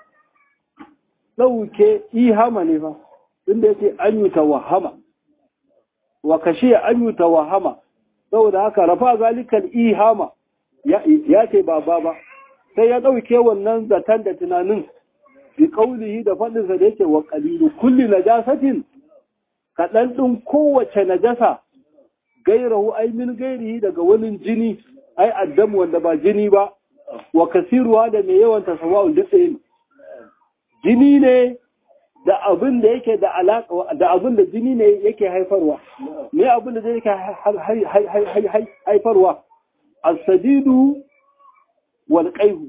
ɗauke ihama ne ba inda ya ce an yi tawahama wa kashe an yi tawahama saboda haka rafa zalikal ihama ya ce ba ba ba sai ya ɗauke wannan zaton da tunanin bi kaulihi da faɗinsa da yake wa ƙalilu kulli najasatin kaɗan ɗin kowace najasa gairahu ai min gairihi daga wani jini ai addam wanda ba jini ba wa kasiruwa da mai yawan tasawawun duk ɗaya jini ne da abin da yake da alaƙa da abin da jini ne yake haifarwa me abin da zai yake haifarwa as-sadidu wal qayhu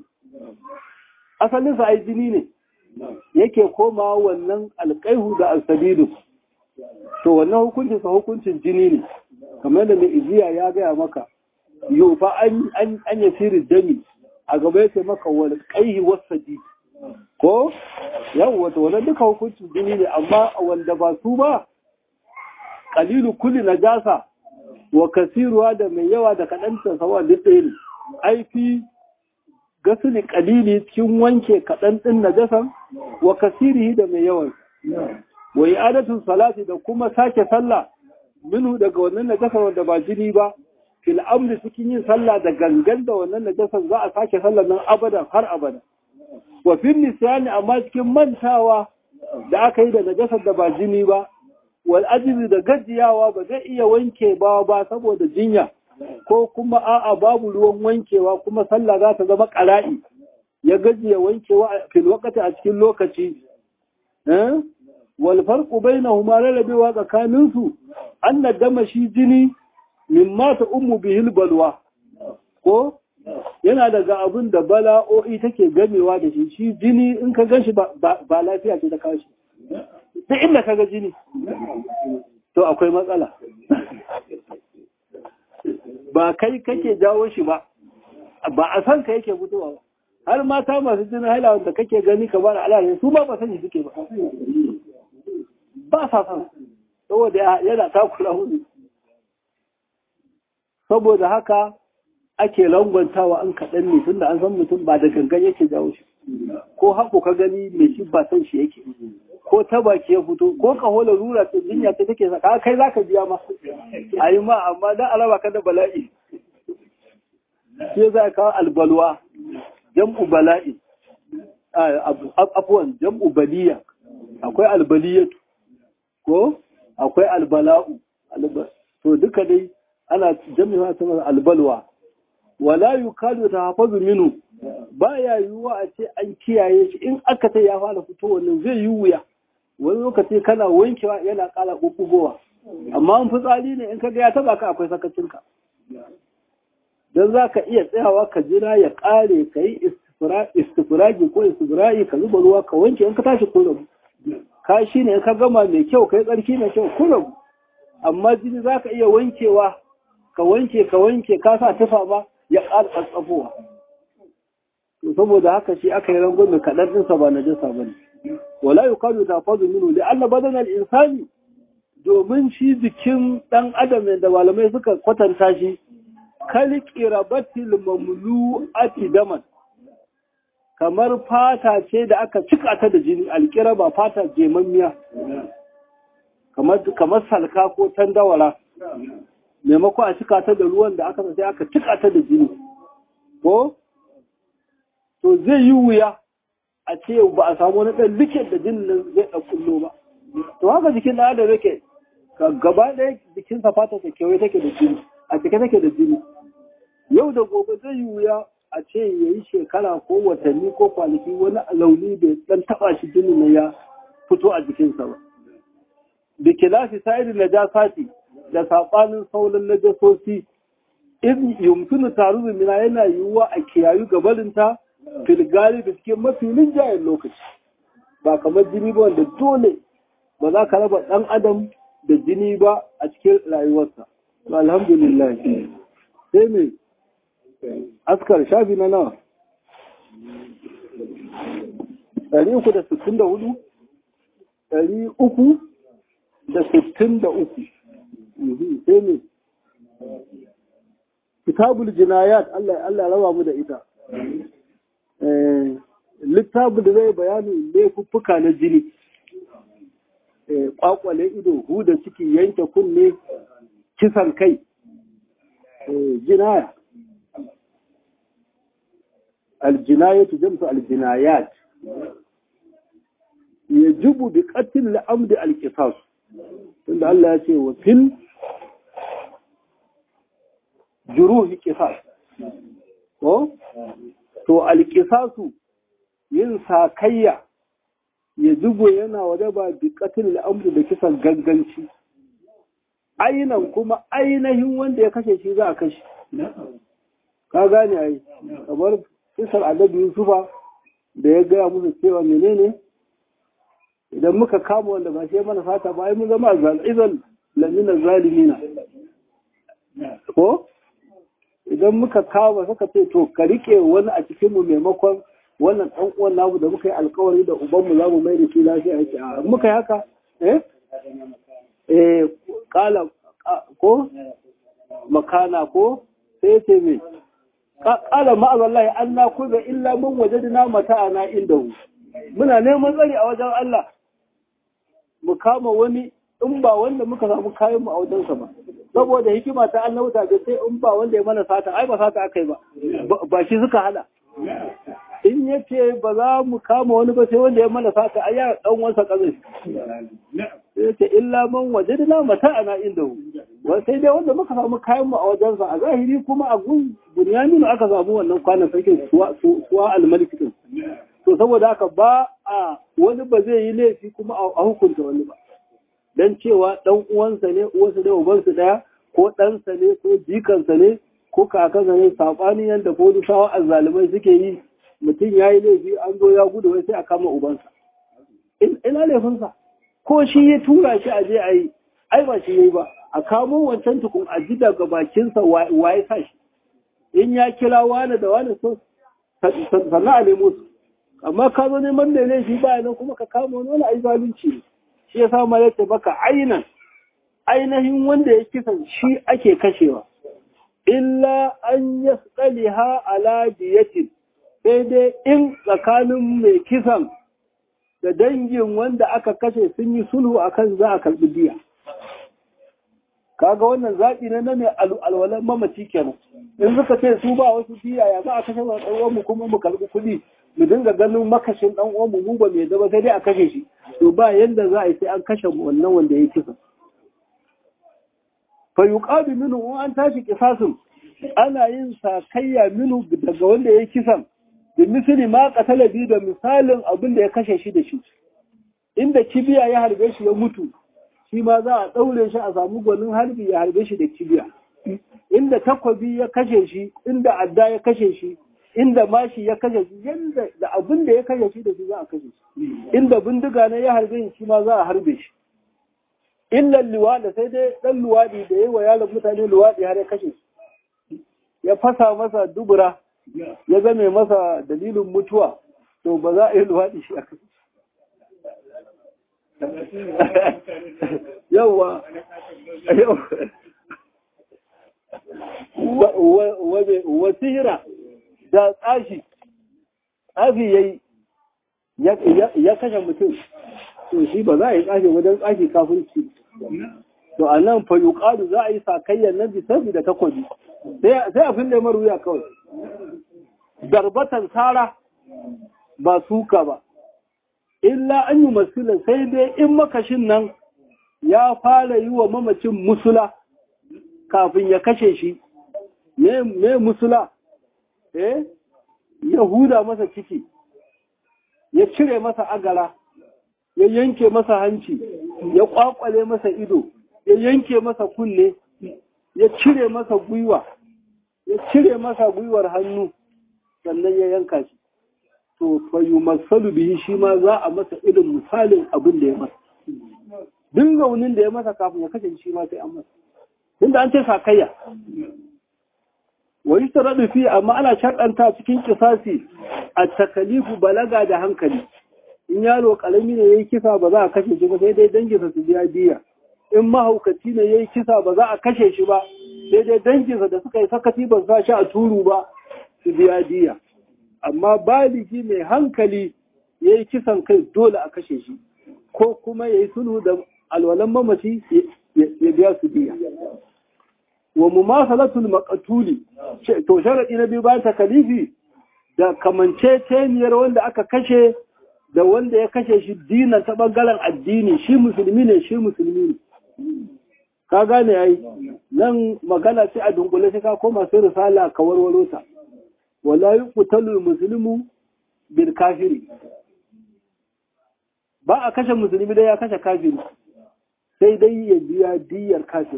asalin sa ai jini ne yake koma wannan alqaihu da as-sadidu to wannan hukuncin sa hukuncin jini ne kamar da mai iziya ya gaya maka yau fa an an yasiri dami a gaba yake maka wal qayhi was-sadidu ko yau wata wannan duka hukuncin jini ne amma wanda ba su ba kalilu kulli najasa wa kasiruwa da mai yawa da kaɗan ta sawa duk ɗaya ne aifi gasili kalili cikin wanke kaɗan ɗin najasan wa kasirihi da mai yawan wa i'adatun salati da kuma sake sallah minhu daga wannan najasar wanda ba jini ba fil amri cikin yin sallah da gangan da wannan najasar za a sake sallah nan abadan har abada wa fil nisyani amma cikin mantawa da aka yi da najasar da ba jini ba wal ajizi da gajiyawa ba zai iya wanke ba ba saboda jinya ko kuma a'a babu ruwan wankewa kuma sallah za ta zama ƙara'i ya gajiya wankewa fil waqti a cikin lokaci eh wal farqu bainahuma ralabewa tsakanin su anna dama shi jini mimma ta ummu bihil balwa ko yana daga abin da bala'o'i take gamewa da shi shi jini in ka gan shi ba lafiya ce ta kawo shi duk inda ka ga jini to akwai matsala ba kai kake jawo shi ba ba a san ka yake fitowa ba har mata masu jinin haila wanda kake gani ka bada alaƙa su ba ba sani suke ba ba sa san saboda yana takura hudu saboda haka ake langwantawa an kaɗan ne tunda an san mutum ba da gangan yake jawo shi ko haƙo ka gani mai shi ba san shi yake ko ta baki ya fito ko ka hola rura ta jinya ta take saka kai zaka biya ma a yi ma amma dan alaba ka da bala'i sai za ka albalwa jam'u bala'i afwan jam'u baliya akwai albaliyatu ko akwai albala'u to duka dai ana jami'a ta albalwa wala yukadu tahaffazu minhu baya yiwuwa a ce an kiyaye shi in aka ta ya fara fito wannan zai yi wuya wani lokaci kana wankewa yana kala bubbugowa amma an fitsari ne in kaga ya taba ka akwai sakacin ka dan zaka iya tsayawa ka jira ya kare kai istifragi ko istibra'i ka zuba ruwa ka wanke in ka tashi ko ka shi ne in ka gama mai kyau kai tsarki mai kyau ko amma jini zaka iya wankewa ka wanke ka wanke ka sa tufa ba ya ƙara tsatsafowa to saboda haka shi aka yi rangon mai kaɗan ɗinsa ba na jasa ba ne wala yi kwado ta fazo minu da Allah badanar insani domin shi jikin ɗan adam da malamai suka kwatanta shi kali ƙirabatil mamlu ati daman kamar fata ce da aka cika ta da jini alƙiraba fata jemammiya kamar salka ko tandawara maimako a cika ta da ruwan da aka sai aka cika ta da jini ko to zai yi wuya a ce ba a samu wani ɗan likin da jinin nan zai ɗan kullo ba to haka jikin ɗan adam yake gaba ɗaya jikinsa fata ta kewaye take da jini a cike take da jini yau da gobe zai yi wuya a ce ya yi shekara ko watanni ko kwanaki wani launi bai dan taba shi jini na ya fito a jikinsa ba da kilafi sa'iri na jasati da saɓanin sauran najasosi in yumkinu taru mina yana yiwuwa a kiyayu gabarinta filgali da cikin mafi linjayen lokaci ba kamar jini ba wanda dole ba za ka raba ɗan adam da jini ba a cikin rayuwarsa alhamdulillah sai mai askar shafi na nawa ɗari uku da sittin da hudu ɗari uku da sittin da uku sai ne kitabul jinayat Allah Allah rawa mu da ita littafin da zai bayani laifuffuka na jini kwakwale ido huda ciki yanke kunne kisan kai jinaya aljinayatu jamsu aljinayat yajibu bi qatl al-amd al-qisas tunda Allah ya ce wa fil juruhi qisas ko to al-qisasu yin sakayya yajibu yana wajaba bi qatl al-amd da kisan ganganci ainan kuma ainihin wanda ya kashe shi za a kashe ka gane ai kamar kisar adabi yusufa da ya gaya musu cewa menene idan muka kama wanda ba shi mana fata ba ai mun zama izan lamina zalimina ko idan muka kama suka ce to ka rike wani a cikin mu maimakon wannan dan uwan namu da muka yi alkawari da ubanmu za mu mai da shi lafiya yake a muka yi haka eh eh kala ko makana ko sai ce me kala ma'azallahi an na kuza illa mun wajadna mata'ana indahu muna neman tsari a wajen Allah mu kama wani in ba wanda muka samu kayan mu a wajensa ba saboda hikima ta annauta da sai in ba wanda ya mana sata ai ba sata akai ba ba shi suka hada in yace ba za mu kama wani ba sai wanda ya mana sata ai ya dan wasa kazai sai ce illa man wajadna mata'ana indahu wa sai dai wanda muka samu kayan mu a wajensa a zahiri kuma a gun bunyamin aka samu wannan kwanan sarkin suwa suwa al-malik din to saboda haka ba a wani ba zai yi laifi kuma a hukunta wani ba dan cewa dan uwansa ne uwansa da ubansa daya ko ɗansa ne ko jikansa ne ko kakansa ne sabani yanda polisawa azzalumai suke yi mutum ya yi laifi an zo ya gudu wai sai a kama ubansa ina laifinsa ko shi ya tura shi a je a yi ai ba shi yayi ba a kamo wancan tukun a ji daga bakinsa waye sa shi in ya kira wani da wani so sannan a nemo su amma ka zo neman da laifi ba nan kuma ka kama wani wani ai zalunci ne shi ya sa malaka baka ainan ainihin wanda ya kisan shi ake kashewa illa an yasqaliha ala diyatin sai dai in tsakanin mai kisan da dangin wanda aka kashe sun yi sulhu akan za a karɓi diya kaga wannan zaɓi na mai alwalan mamaci kenan in suka ce su ba wasu diya ya za a kashe wa ɗan mu kuma mu karɓi kuɗi mu dinga ganin makashin ɗan uwanmu mu ba mai zama sai dai a kashe shi to ba yanda za a yi sai an kashe wannan wanda ya kisa fa yuqabi minhu an tashi kisasun ana yin sakayya minhu daga wanda ya kisan da misali ma qatala bi da misalin abin da ya kashe shi da shi inda kibiya ya harbe shi ya mutu shi ma za a daure shi a samu gwanin harbi ya harbe shi da kibiya inda takwabi ya kashe shi inda adda ya kashe shi inda mashi ya kashe shi yanda da abin da ya kashe shi da shi za a kashe shi inda bindiga ne ya harbe shi ma za a harbe shi illa luwada sai dai dan luwadi da yayi wa yaron mutane luwadi har ya kashe shi ya fasa masa dubura ya zame masa dalilin mutuwa to ba za a yi luwadi shi a kashe yawa wa sihira da tsashi tsafi ya yi ya kashe mutum to shi ba za a yi tsafi wajen tsafi kafirci to a nan fa yuqalu za a yi sakayyar nan bisabi da takobi sai a fin da maruya kawai darbatan sara ba suka ba illa an yi masila sai dai in makashin nan ya fara yi wa mamacin musula kafin ya kashe shi me musula eh ya huda masa ciki ya cire masa agara ya yanke masa hanci ya kwakwale masa ido ya yanke masa kunne ya cire masa gwiwa ya cire masa gwiwar hannu sannan ya yanka shi to fayu masalu bihi shi ma za a masa irin misalin abin da ya masa duk raunin da ya masa kafin ya kashe shi ma sai an masa tunda an ce sakayya wa yi fi amma ana shaɗanta cikin kisasi a takalifu balaga da hankali in yaro ƙarami ne ya yi kisa ba za a kashe shi ba sai dai danginsa su biya diya in mahaukaci ne ya yi kisa ba za a kashe shi ba sai dai danginsa da suka yi sakati ba sa shi a turu ba su biya diya amma baligi mai hankali ya yi kisan kai dole a kashe shi ko kuma ya yi sulhu da alwalan mamaci ya biya su diya wa mumasalatul maqtuli to sharadi na biyu bayan takalifi da kamanceceniyar wanda aka kashe da wanda ya kashe shi dinan ta bangaren addini shi musulmi ne shi musulmi ne ka gane yayi nan magana sai a dunkule sai ka koma sai risala ka warwaro ta wala yuqtalu muslimu bil kafiri ba a kashe musulmi dai ya kashe kafiri sai dai ya biya diyar kafiri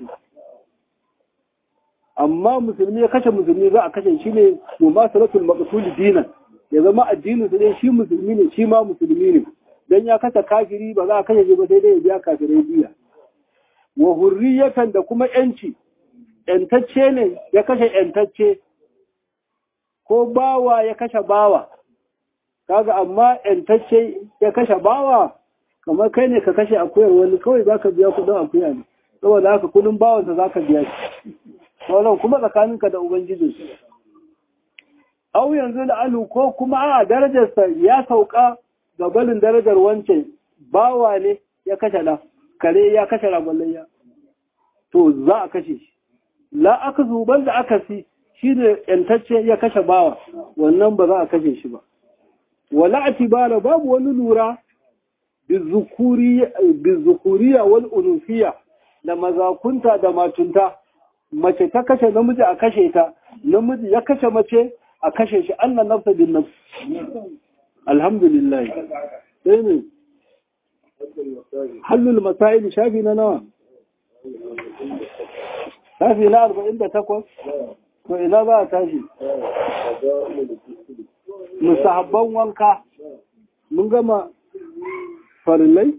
amma musulmi ya kashe musulmi za a kashe shi ne mu ma salatul maqtul dinan ya zama addinin su ne shi musulmi ne shi ma musulmi ne dan ya kashe kafiri ba za a kashe shi ba sai dai ya biya kafirai biya wa hurriyatan da kuma yanci yantacce ne ya kashe yantacce ko bawa ya kashe bawa kaga amma yantacce ya kashe bawa kamar kai ne ka kashe akuyar wani kawai zaka biya kudin akuya ne saboda haka kudin bawansa zaka biya shi sauran kuma tsakaninka da Ubangiji. Au yanzu da alu ko kuma a darajarsa ya sauka ga balin darajar wancan bawa ne ya kashe la, kare ya kashe ragwallayya. To za a kashe shi. La aka zuban da aka si shi ne ‘yantacce ya kashe bawa, wannan ba za a kashe shi ba. Wala a tibara babu wani lura bizukuriya wal unufiya da mazakunta da matunta. mace ta kashe namiji a kashe ta namiji ya kashe mace a kashe shi annan nafsa bin nafs alhamdulillah sai ne hallul masail shafi na nawa shafi na arba'in da takwas to ina za a tashi musahabban wanka mun gama farillai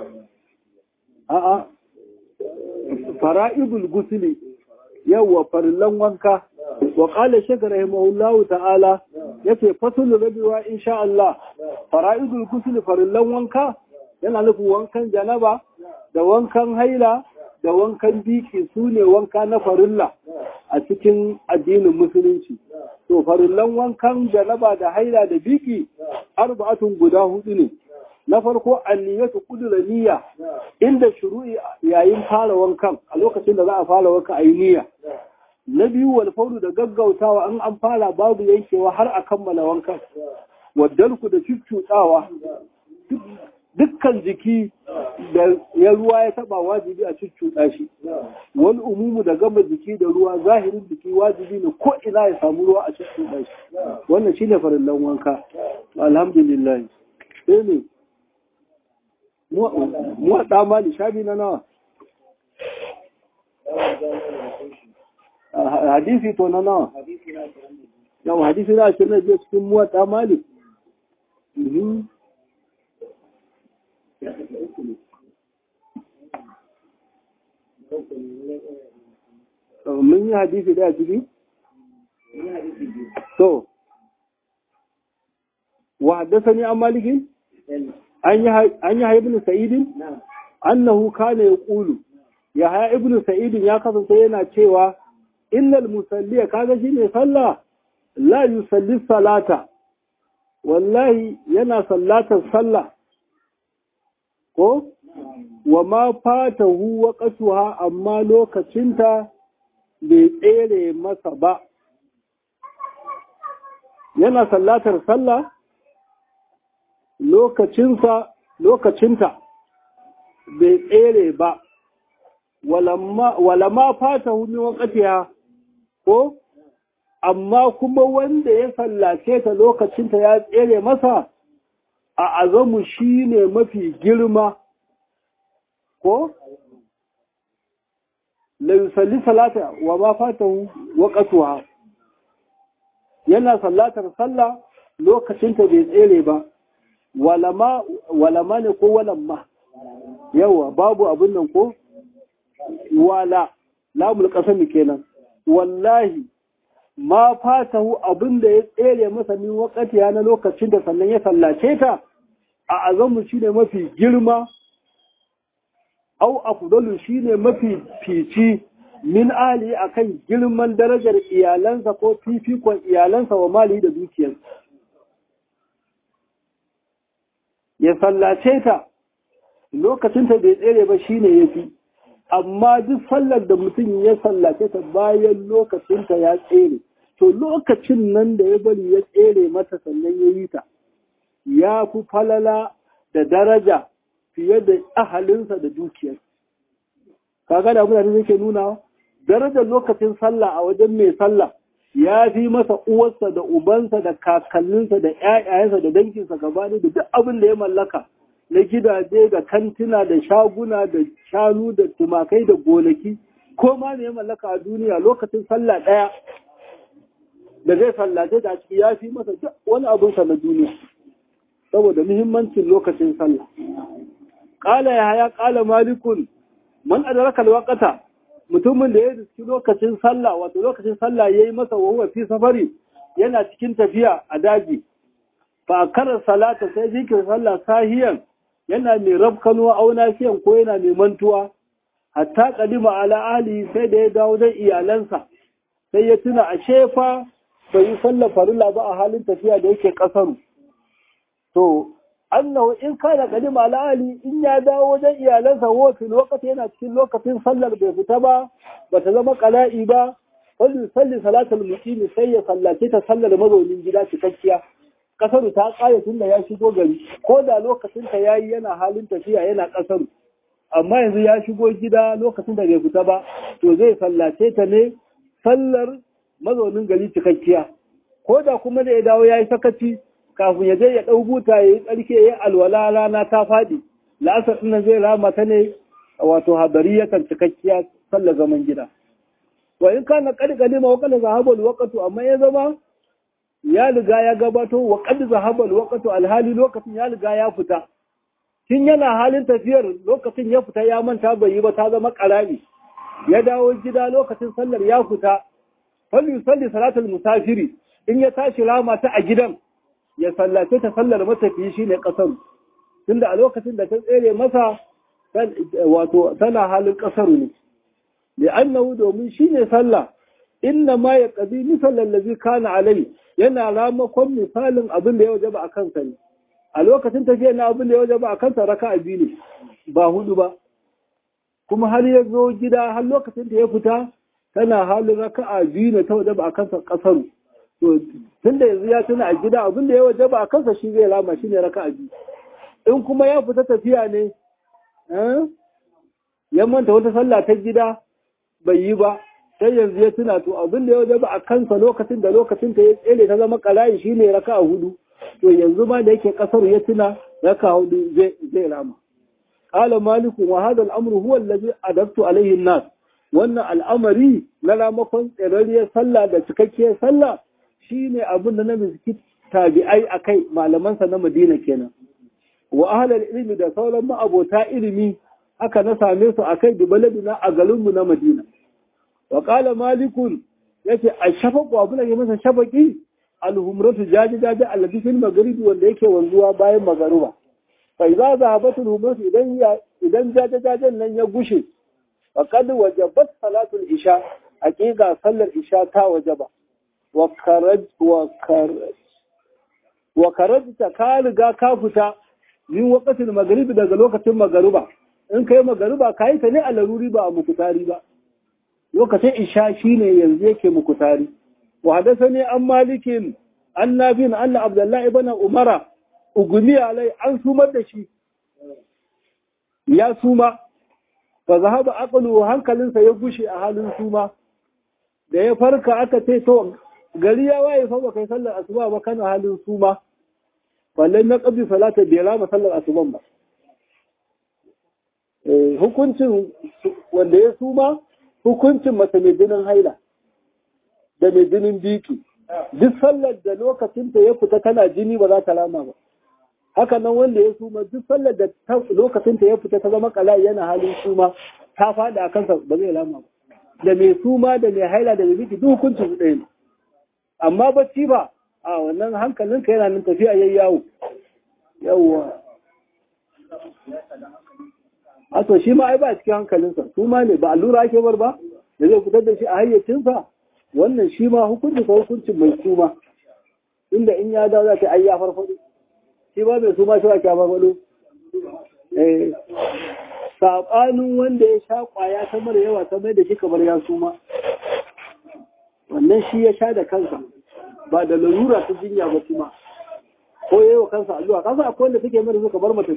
a'a fara'idul gusuli yawwa farillan wanka wa qala shaykh rahimahullahu ta'ala yace fasul rabiwa insha Allah fara'idul ghusl farillan wanka yana nufin wankan janaba da wankan haila da wankan biki sune wanka na farilla a cikin addinin musulunci to farillan wankan janaba da haila da biki arba'atun guda hudu ne na farko anniyatu kudura niyya inda shuru'i yayin fara wankan a lokacin da za a fara wanka a yi niyya na biyu wal fauru da gaggautawa an an fara babu yankewa har a kammala wankan wadalku da cuccuɗawa dukkan jiki da ya ruwa ya taba wajibi a cuccuɗa shi wani umumu da gama jiki da ruwa zahirin jiki wajibi ne ko ina ya samu ruwa a cuccuɗa shi wannan shine farillan wanka alhamdulillah sai ne muwaɗa mali shabi na nawa hadisi to na nawa yau hadisi na ashirin na biyu cikin muwaɗa mali mun yi hadisi da ciki? to wa haddasa ni an malikin? an yi haibin sa'idin annahu kana ya ƙulu ya haya ibn sa'idin ya kasance yana cewa illal musalliya kaga shi ne sallah la yusalli salata wallahi yana sallatar sallah ko wa ma fatahu waqtuha amma lokacinta bai tsere masa ba yana sallatar sallah lokacinsa lokacinta bai tsere ba walama fata min waqtiha ko amma kuma wanda ya sallace ta lokacinta ya tsere masa a azamu shine mafi girma ko la yusalli salata wa ma fatahu waqtuha yana sallatar sallah lokacinta bai tsere ba walama walama ne ko walamma yawa babu abin nan ko wala lamul qasami kenan wallahi ma fatahu abin da ya tsere masa min wakati na lokacin da sannan ya sallace ta a azamu shine mafi girma au afdalu shine mafi fici min ali akan girman darajar iyalansa ko fifikon iyalansa wa mali da dukiyarsa ya sallace ta lokacin ta bai tsere ba shine yafi amma duk sallar da mutum ya sallace ta bayan lokacin ta ya tsere to lokacin nan da ya bari ya tsere mata sannan ya yi ta ya fi falala da daraja fiye da ahalinsa da dukiyar kaga da mutane yake nuna darajar lokacin sallah a wajen mai sallah ya fi masa uwarsa da ubansa da kakanninsa da ƴaƴayensa da danginsa gaba da duk abin da ya mallaka na gidaje da kantina da shaguna da shanu da tumakai da gonaki ko ma ne ya mallaka a duniya lokacin sallah ɗaya da zai sallace da ciki ya fi masa duk wani abinsa na duniya saboda muhimmancin lokacin sallah ƙala ya haya ƙala malikun man adraka alwaqata mutumin da ya riski lokacin sallah wato lokacin sallah yayi masa wahuwa fi safari yana cikin tafiya a daji fa akara salata sai zikirin sallah sahiyan yana mai rabkano auna fiyan ko yana mai mantuwa hatta kadima ala ahli sai da ya dawo da iyalansa sai ya tuna a shefa bai yi sallar farilla ba a halin tafiya da yake kasaru to annahu in kana kadima ala ahli in ya dawo wajen iyalansa wa fil waqti yana cikin lokacin sallar bai fita ba bata zama qala'i ba salli salli salatul muqimi sai ya sallace ta sallar mazaunin gida cikakkiya kasaru ta kare tunda ya shigo gari ko da lokacin ta yayi yana halin tafiya yana kasaru amma yanzu ya shigo gida lokacin da bai fita ba to zai sallace ta ne sallar mazaunin gari cikakkiya ko da kuma da ya dawo ya yi sakaci kafin ya je ya ɗau buta ya yi tsarki ya yi alwala rana ta faɗi la'asar ɗin zai rama ta ne wato habari yakan cikakkiya sallar zaman gida wa in kana qad qalima wa qad zahaba al amma ya zama ya riga ya gabato wa qad zahaba al alhali lokacin ya riga ya fita tun yana halin tafiyar lokacin ya fita ya manta bai yi ba ta zama karami ya dawo gida lokacin sallar ya fita falli salli salatul musafiri in ya tashi rama ta a gidan ya sallace ta sallar matafiyi shine kasar tunda a lokacin da ta tsere masa wato tana halin kasaru ne li'annahu domin shine sallah inna ma ya qadi misalan ladhi kana alai yana ramakon misalin abin da ya wajaba a kansa ne a lokacin tafiya na abin da ya wajaba a kansa raka'a biyu ne ba hudu ba kuma har ya zo gida har lokacin da ya fita tana halin raka'a biyu ne ta wajaba a kansa kasaru to tunda yanzu ya tuna a gida abin da ya wajaba a kansa shi zai rama shi ne raka'a biyu in kuma ya fita tafiya ne ya manta wata sallah ta gida bai yi ba sai yanzu ya tuna to abin da ya wajaba a kansa lokacin da lokacin ta ya tsere ta zama kalayi shine raka'a hudu to yanzu ma da yake kasar ya tuna raka'a hudu zai rama قال مالك وهذا الأمر هو الذي أدبت عليه الناس wannan al'amari na ramakon tsirariyar sallah da cikakkiyar sallah shine abin da na miski tabi'ai a kai malamansa na madina kenan wa ahalar ilimi da sauran ma'abota ilimi aka na same su a kai dubaladuna a garinmu na madina wa ƙala malikun ya ce a shafaƙo abu da ke masa shafaƙi alhumratu jaji jaji alladifin magaribi wanda yake wanzuwa bayan magaruba fai za za habatul humratu idan jaje jajen nan ya gushe فقد وجبت صلاة العشاء حقيقة صلى العشاء تا وجبا وخرج وخرج وخرجت كالغا كافتا من وقت المغرب daga lokacin magariba in kai magariba kai ta ne a laruri ba a mukutari ba lokacin isha shine yanzu yake mukutari wa hadathani an malikin annabin anna abdullah ibn umara ugumi alai an sumar da shi ya suma fa zahaba aqlu hankalinsa ya gushe a halin suma da ya farka aka ce to gari ya waye fa ba kai sallar asuba ba kana halin suma wallan na qabi salata bai rama sallar asuban ba eh hukuncin wanda ya suma hukuncin mace mai jinin haila da mai jinin biki duk sallar da lokacinta ya fita tana jini ba za ta rama ba haka nan wanda ya suma duk sallar da lokacinta ya fita ta zama kala yana halin suma ta fada a kansa ba zai rama ba da mai suma da mai haila da mai biki duk hukuncin su ɗaya ne amma bacci ba a wannan hankalinka yana nan tafiya yayi yawo yawwa a to shi ma ai ba cikin hankalinsa su ma ne ba allura ake bar ba da zai fitar da shi a hayyacinsa wannan shi ma hukunci ko hukuncin mai suma inda in ya dawo za ta ai ya farfado shi ba mai suma shi ba ya farfado eh sabanin wanda ya sha kwaya ta mara yawa ta mai da shi kamar ya suma wannan shi ya sha da kansa ba da lalura ta jinya ba kuma ko yayi wa kansa addu'a kansa akwai wanda suke mara suka bar mata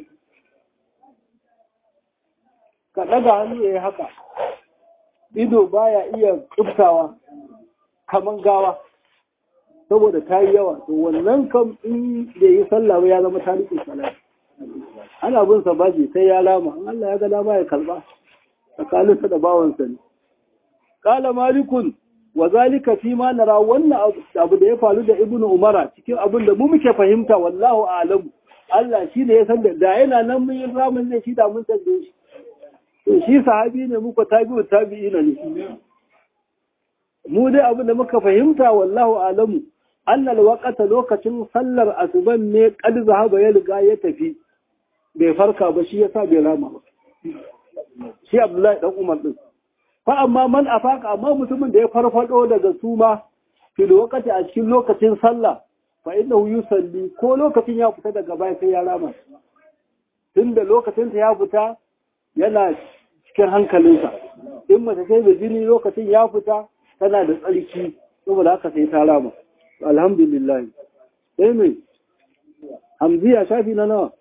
ka ɗaga hannu ya yi haka ido baya iya tsubtawa kaman gawa saboda ta yi yawa to wannan kam in da yi sallah ba ya zama tarihin salati ana bin sa baji sai ya lama in Allah ya ga dama ya kalba tsakaninsa da bawansa ne kala malikun wa zalika fi ma nara wannan abu da ya faru da ibnu umara cikin abin da mu muke fahimta wallahu a'lamu Allah shi ne ya san da yana nan mun yi ramin zai shi da mun san da shi to shi sahabi ne muka tabi'u tabi'ina ne mu dai abin da muka fahimta wallahu alamu annal waqata lokacin sallar asuban ne qad zahaba ya riga ya tafi bai farka ba shi yasa bai rama ba shi Abdullahi dan Umar din fa amma man afaka amma mutumin da ya farfado daga suma fil waqati a cikin lokacin sallah fa innahu yusalli ko lokacin ya fita daga baya sai ya rama tunda lokacin ta ya fita yana cikin hankalinsa in mace sai da jini lokacin ya fita tana da tsarki saboda haka sai ta rama alhamdulillah sai mai hamziya shafi na nawa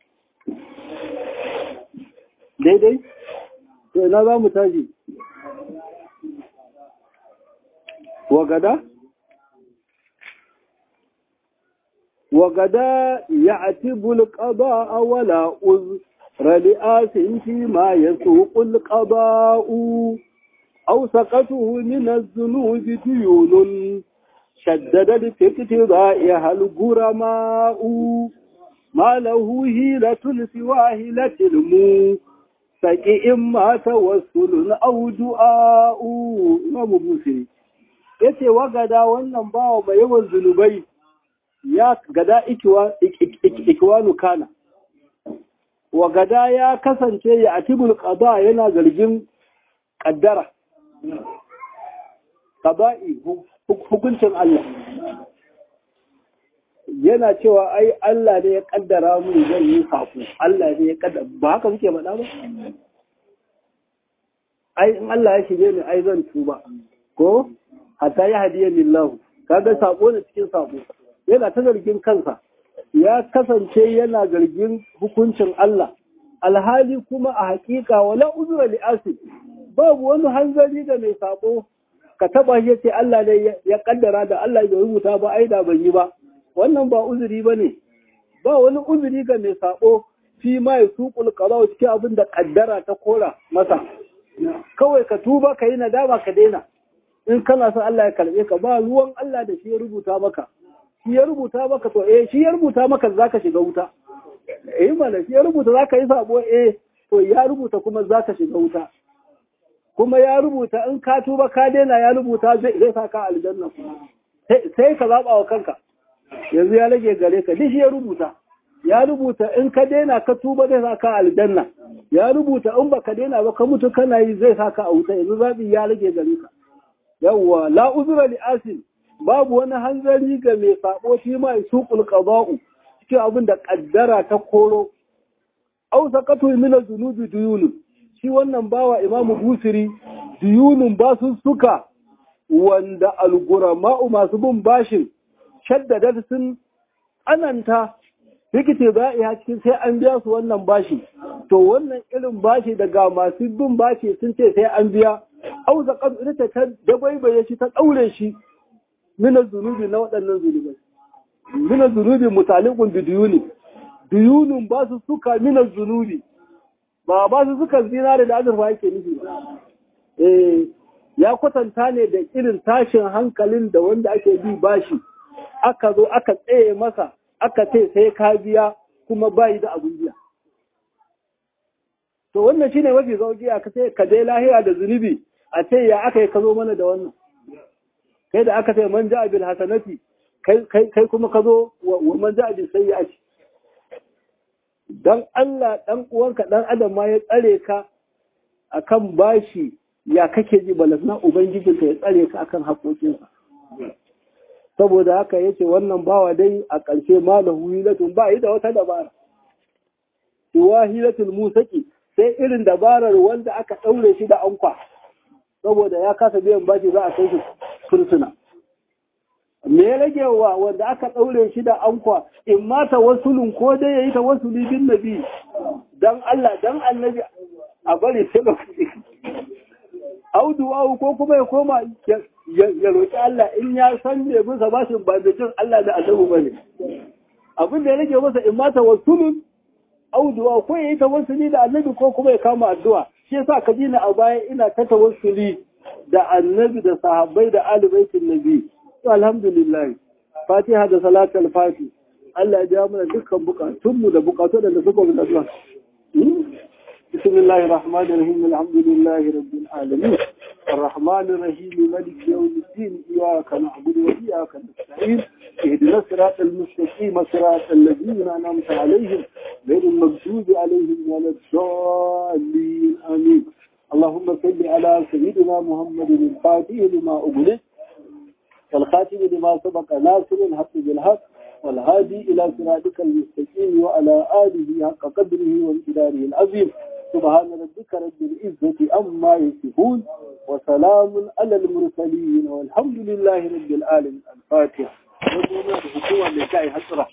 daidai to ina za mu tashi wagada wagada ya atibul qada wala uz رلئاس فيما يسوق القضاء أو سقطه من الذنوب ديون شدد في اقتضائها الغرماء ما له هيلة سوى هيلة المو سكي إما توسل أو دعاء إمام بوسي yace wa gada wannan bawa mai yawan zunubai ya gada ikiwanu kana wa gada ya kasance ya atibul qada yana zargin kaddara qada'i hukuncin Allah yana cewa ai Allah ne ya kaddara mu zan yi safu Allah ne ya kaddara ba haka suke faɗa ba ai in Allah ya shige ni ai zan tuba ko hatta ya hadiya lillahu kaga sako ne cikin sako yana ta zargin kansa ya kasance yana zargin hukuncin Allah alhali kuma a hakika wala uzura li asib babu wani hanzari da mai sako ka taba shi ce Allah ne ya kaddara da Allah ya rubuta ba ai da ban yi ba wannan ba uzuri bane ba wani uzuri ga mai sako fi ma yasuqul qada cikin abin da kaddara ta kora masa kawai ka tuba ka yi nadama ka daina in kana son Allah ya karbe ka ba ruwan Allah da shi ya rubuta maka shi ya rubuta maka to eh shi ya rubuta maka zaka shiga wuta eh mana shi ya rubuta zaka yi sabo eh to ya rubuta kuma zaka shiga wuta kuma ya rubuta in ka tuba ka daina ya rubuta zai zai saka aljanna sai ka zaba wa kanka yanzu ya rage gare ka duk shi ya rubuta ya rubuta in ka daina ka tuba zai saka aljanna ya rubuta in baka daina ba ka mutu kana yi zai saka a wuta yanzu zabi ya rage gare ka yawwa la uzra li asin babu wani hanzari ga mai sabo shi ma suqul qada'u cikin abin da kaddara ta koro aw saqatu min az-zunubi duyunun shi wannan bawa imamu busiri duyunun ba su suka wanda algurama'u masu bin bashin shaddadar sun ananta rikite ba'iya cikin sai an biya su wannan bashi to wannan irin bashi daga masu bin bashi sun ce sai an biya au zakat ita ta dabaibaye shi ta daure shi mina zunubi na waɗannan zunubai mina zunubi mutalikun bi duyuni duyunun ba su suka mina zunubi ba ba su suka zinare da azurfa yake nufi ba eh ya kwatanta ne da irin tashin hankalin da wanda ake bi bashi aka zo aka tsaye masa aka ce sai ka biya kuma bayi da abun biya to wannan shine mafi sauki aka ce ka dai lahiya da zunubi a ce ya aka yi ka zo mana da wannan kai da aka ce man ja'a bil hasanati kai kai kuma ka zo wa man ja'a bil sayyi'ati dan Allah dan uwanka dan adam ma ya tsare ka akan bashi ya kake ji balasna ubangijinka ya tsare ka akan haƙoƙinsa saboda haka yace wannan bawa dai a ƙarshe malahu hilatun ba yi da wata dabara siwa hilatul musaki sai irin dabarar wanda aka ɗaure shi da ankwa saboda ya kasa biyan bashi za a kai shi fursuna me ya rage wa wanda aka ɗaure shi da ankwa in ma tawassulun ko dai yayi tawassuli bin nabi dan Allah dan annabi a bari sai lokaci audu ko kuma ya koma ya roƙi Allah in ya san me bisa bashin ba da jin Allah da annabi bane abin da ya rage masa in ma tawassulun auduwa ko ya yi tawassuli da annabi ko kuma ya kama addu'a shi yasa ka dina a baya ina ta tawassuli da annabi da sahabbai da alibaitin nabi to alhamdulillah fatiha da salatul fati Allah ya ja mana dukkan bukatunmu da bukatu da suka bi addu'a بسم الله الرحمن الرحيم الحمد لله رب العالمين الرحمن الرحيم ملك يوم الدين إياك نعبد وإياك نستعين اهدنا الصراط المستقيم صراط الذين أنعمت عليهم غير المغضوب عليهم ولا الضالين آمين اللهم صل على سيدنا محمد الفاتح لما أغلق والخاتم لما سبق ناصر الحق بالحق والهادي إلى صراطك المستقيم وعلى آله حق قدره وامتداره العظيم سبحان ربك رب العزة أما يصفون وسلام على المرسلين والحمد لله رب العالمين الفاتحة.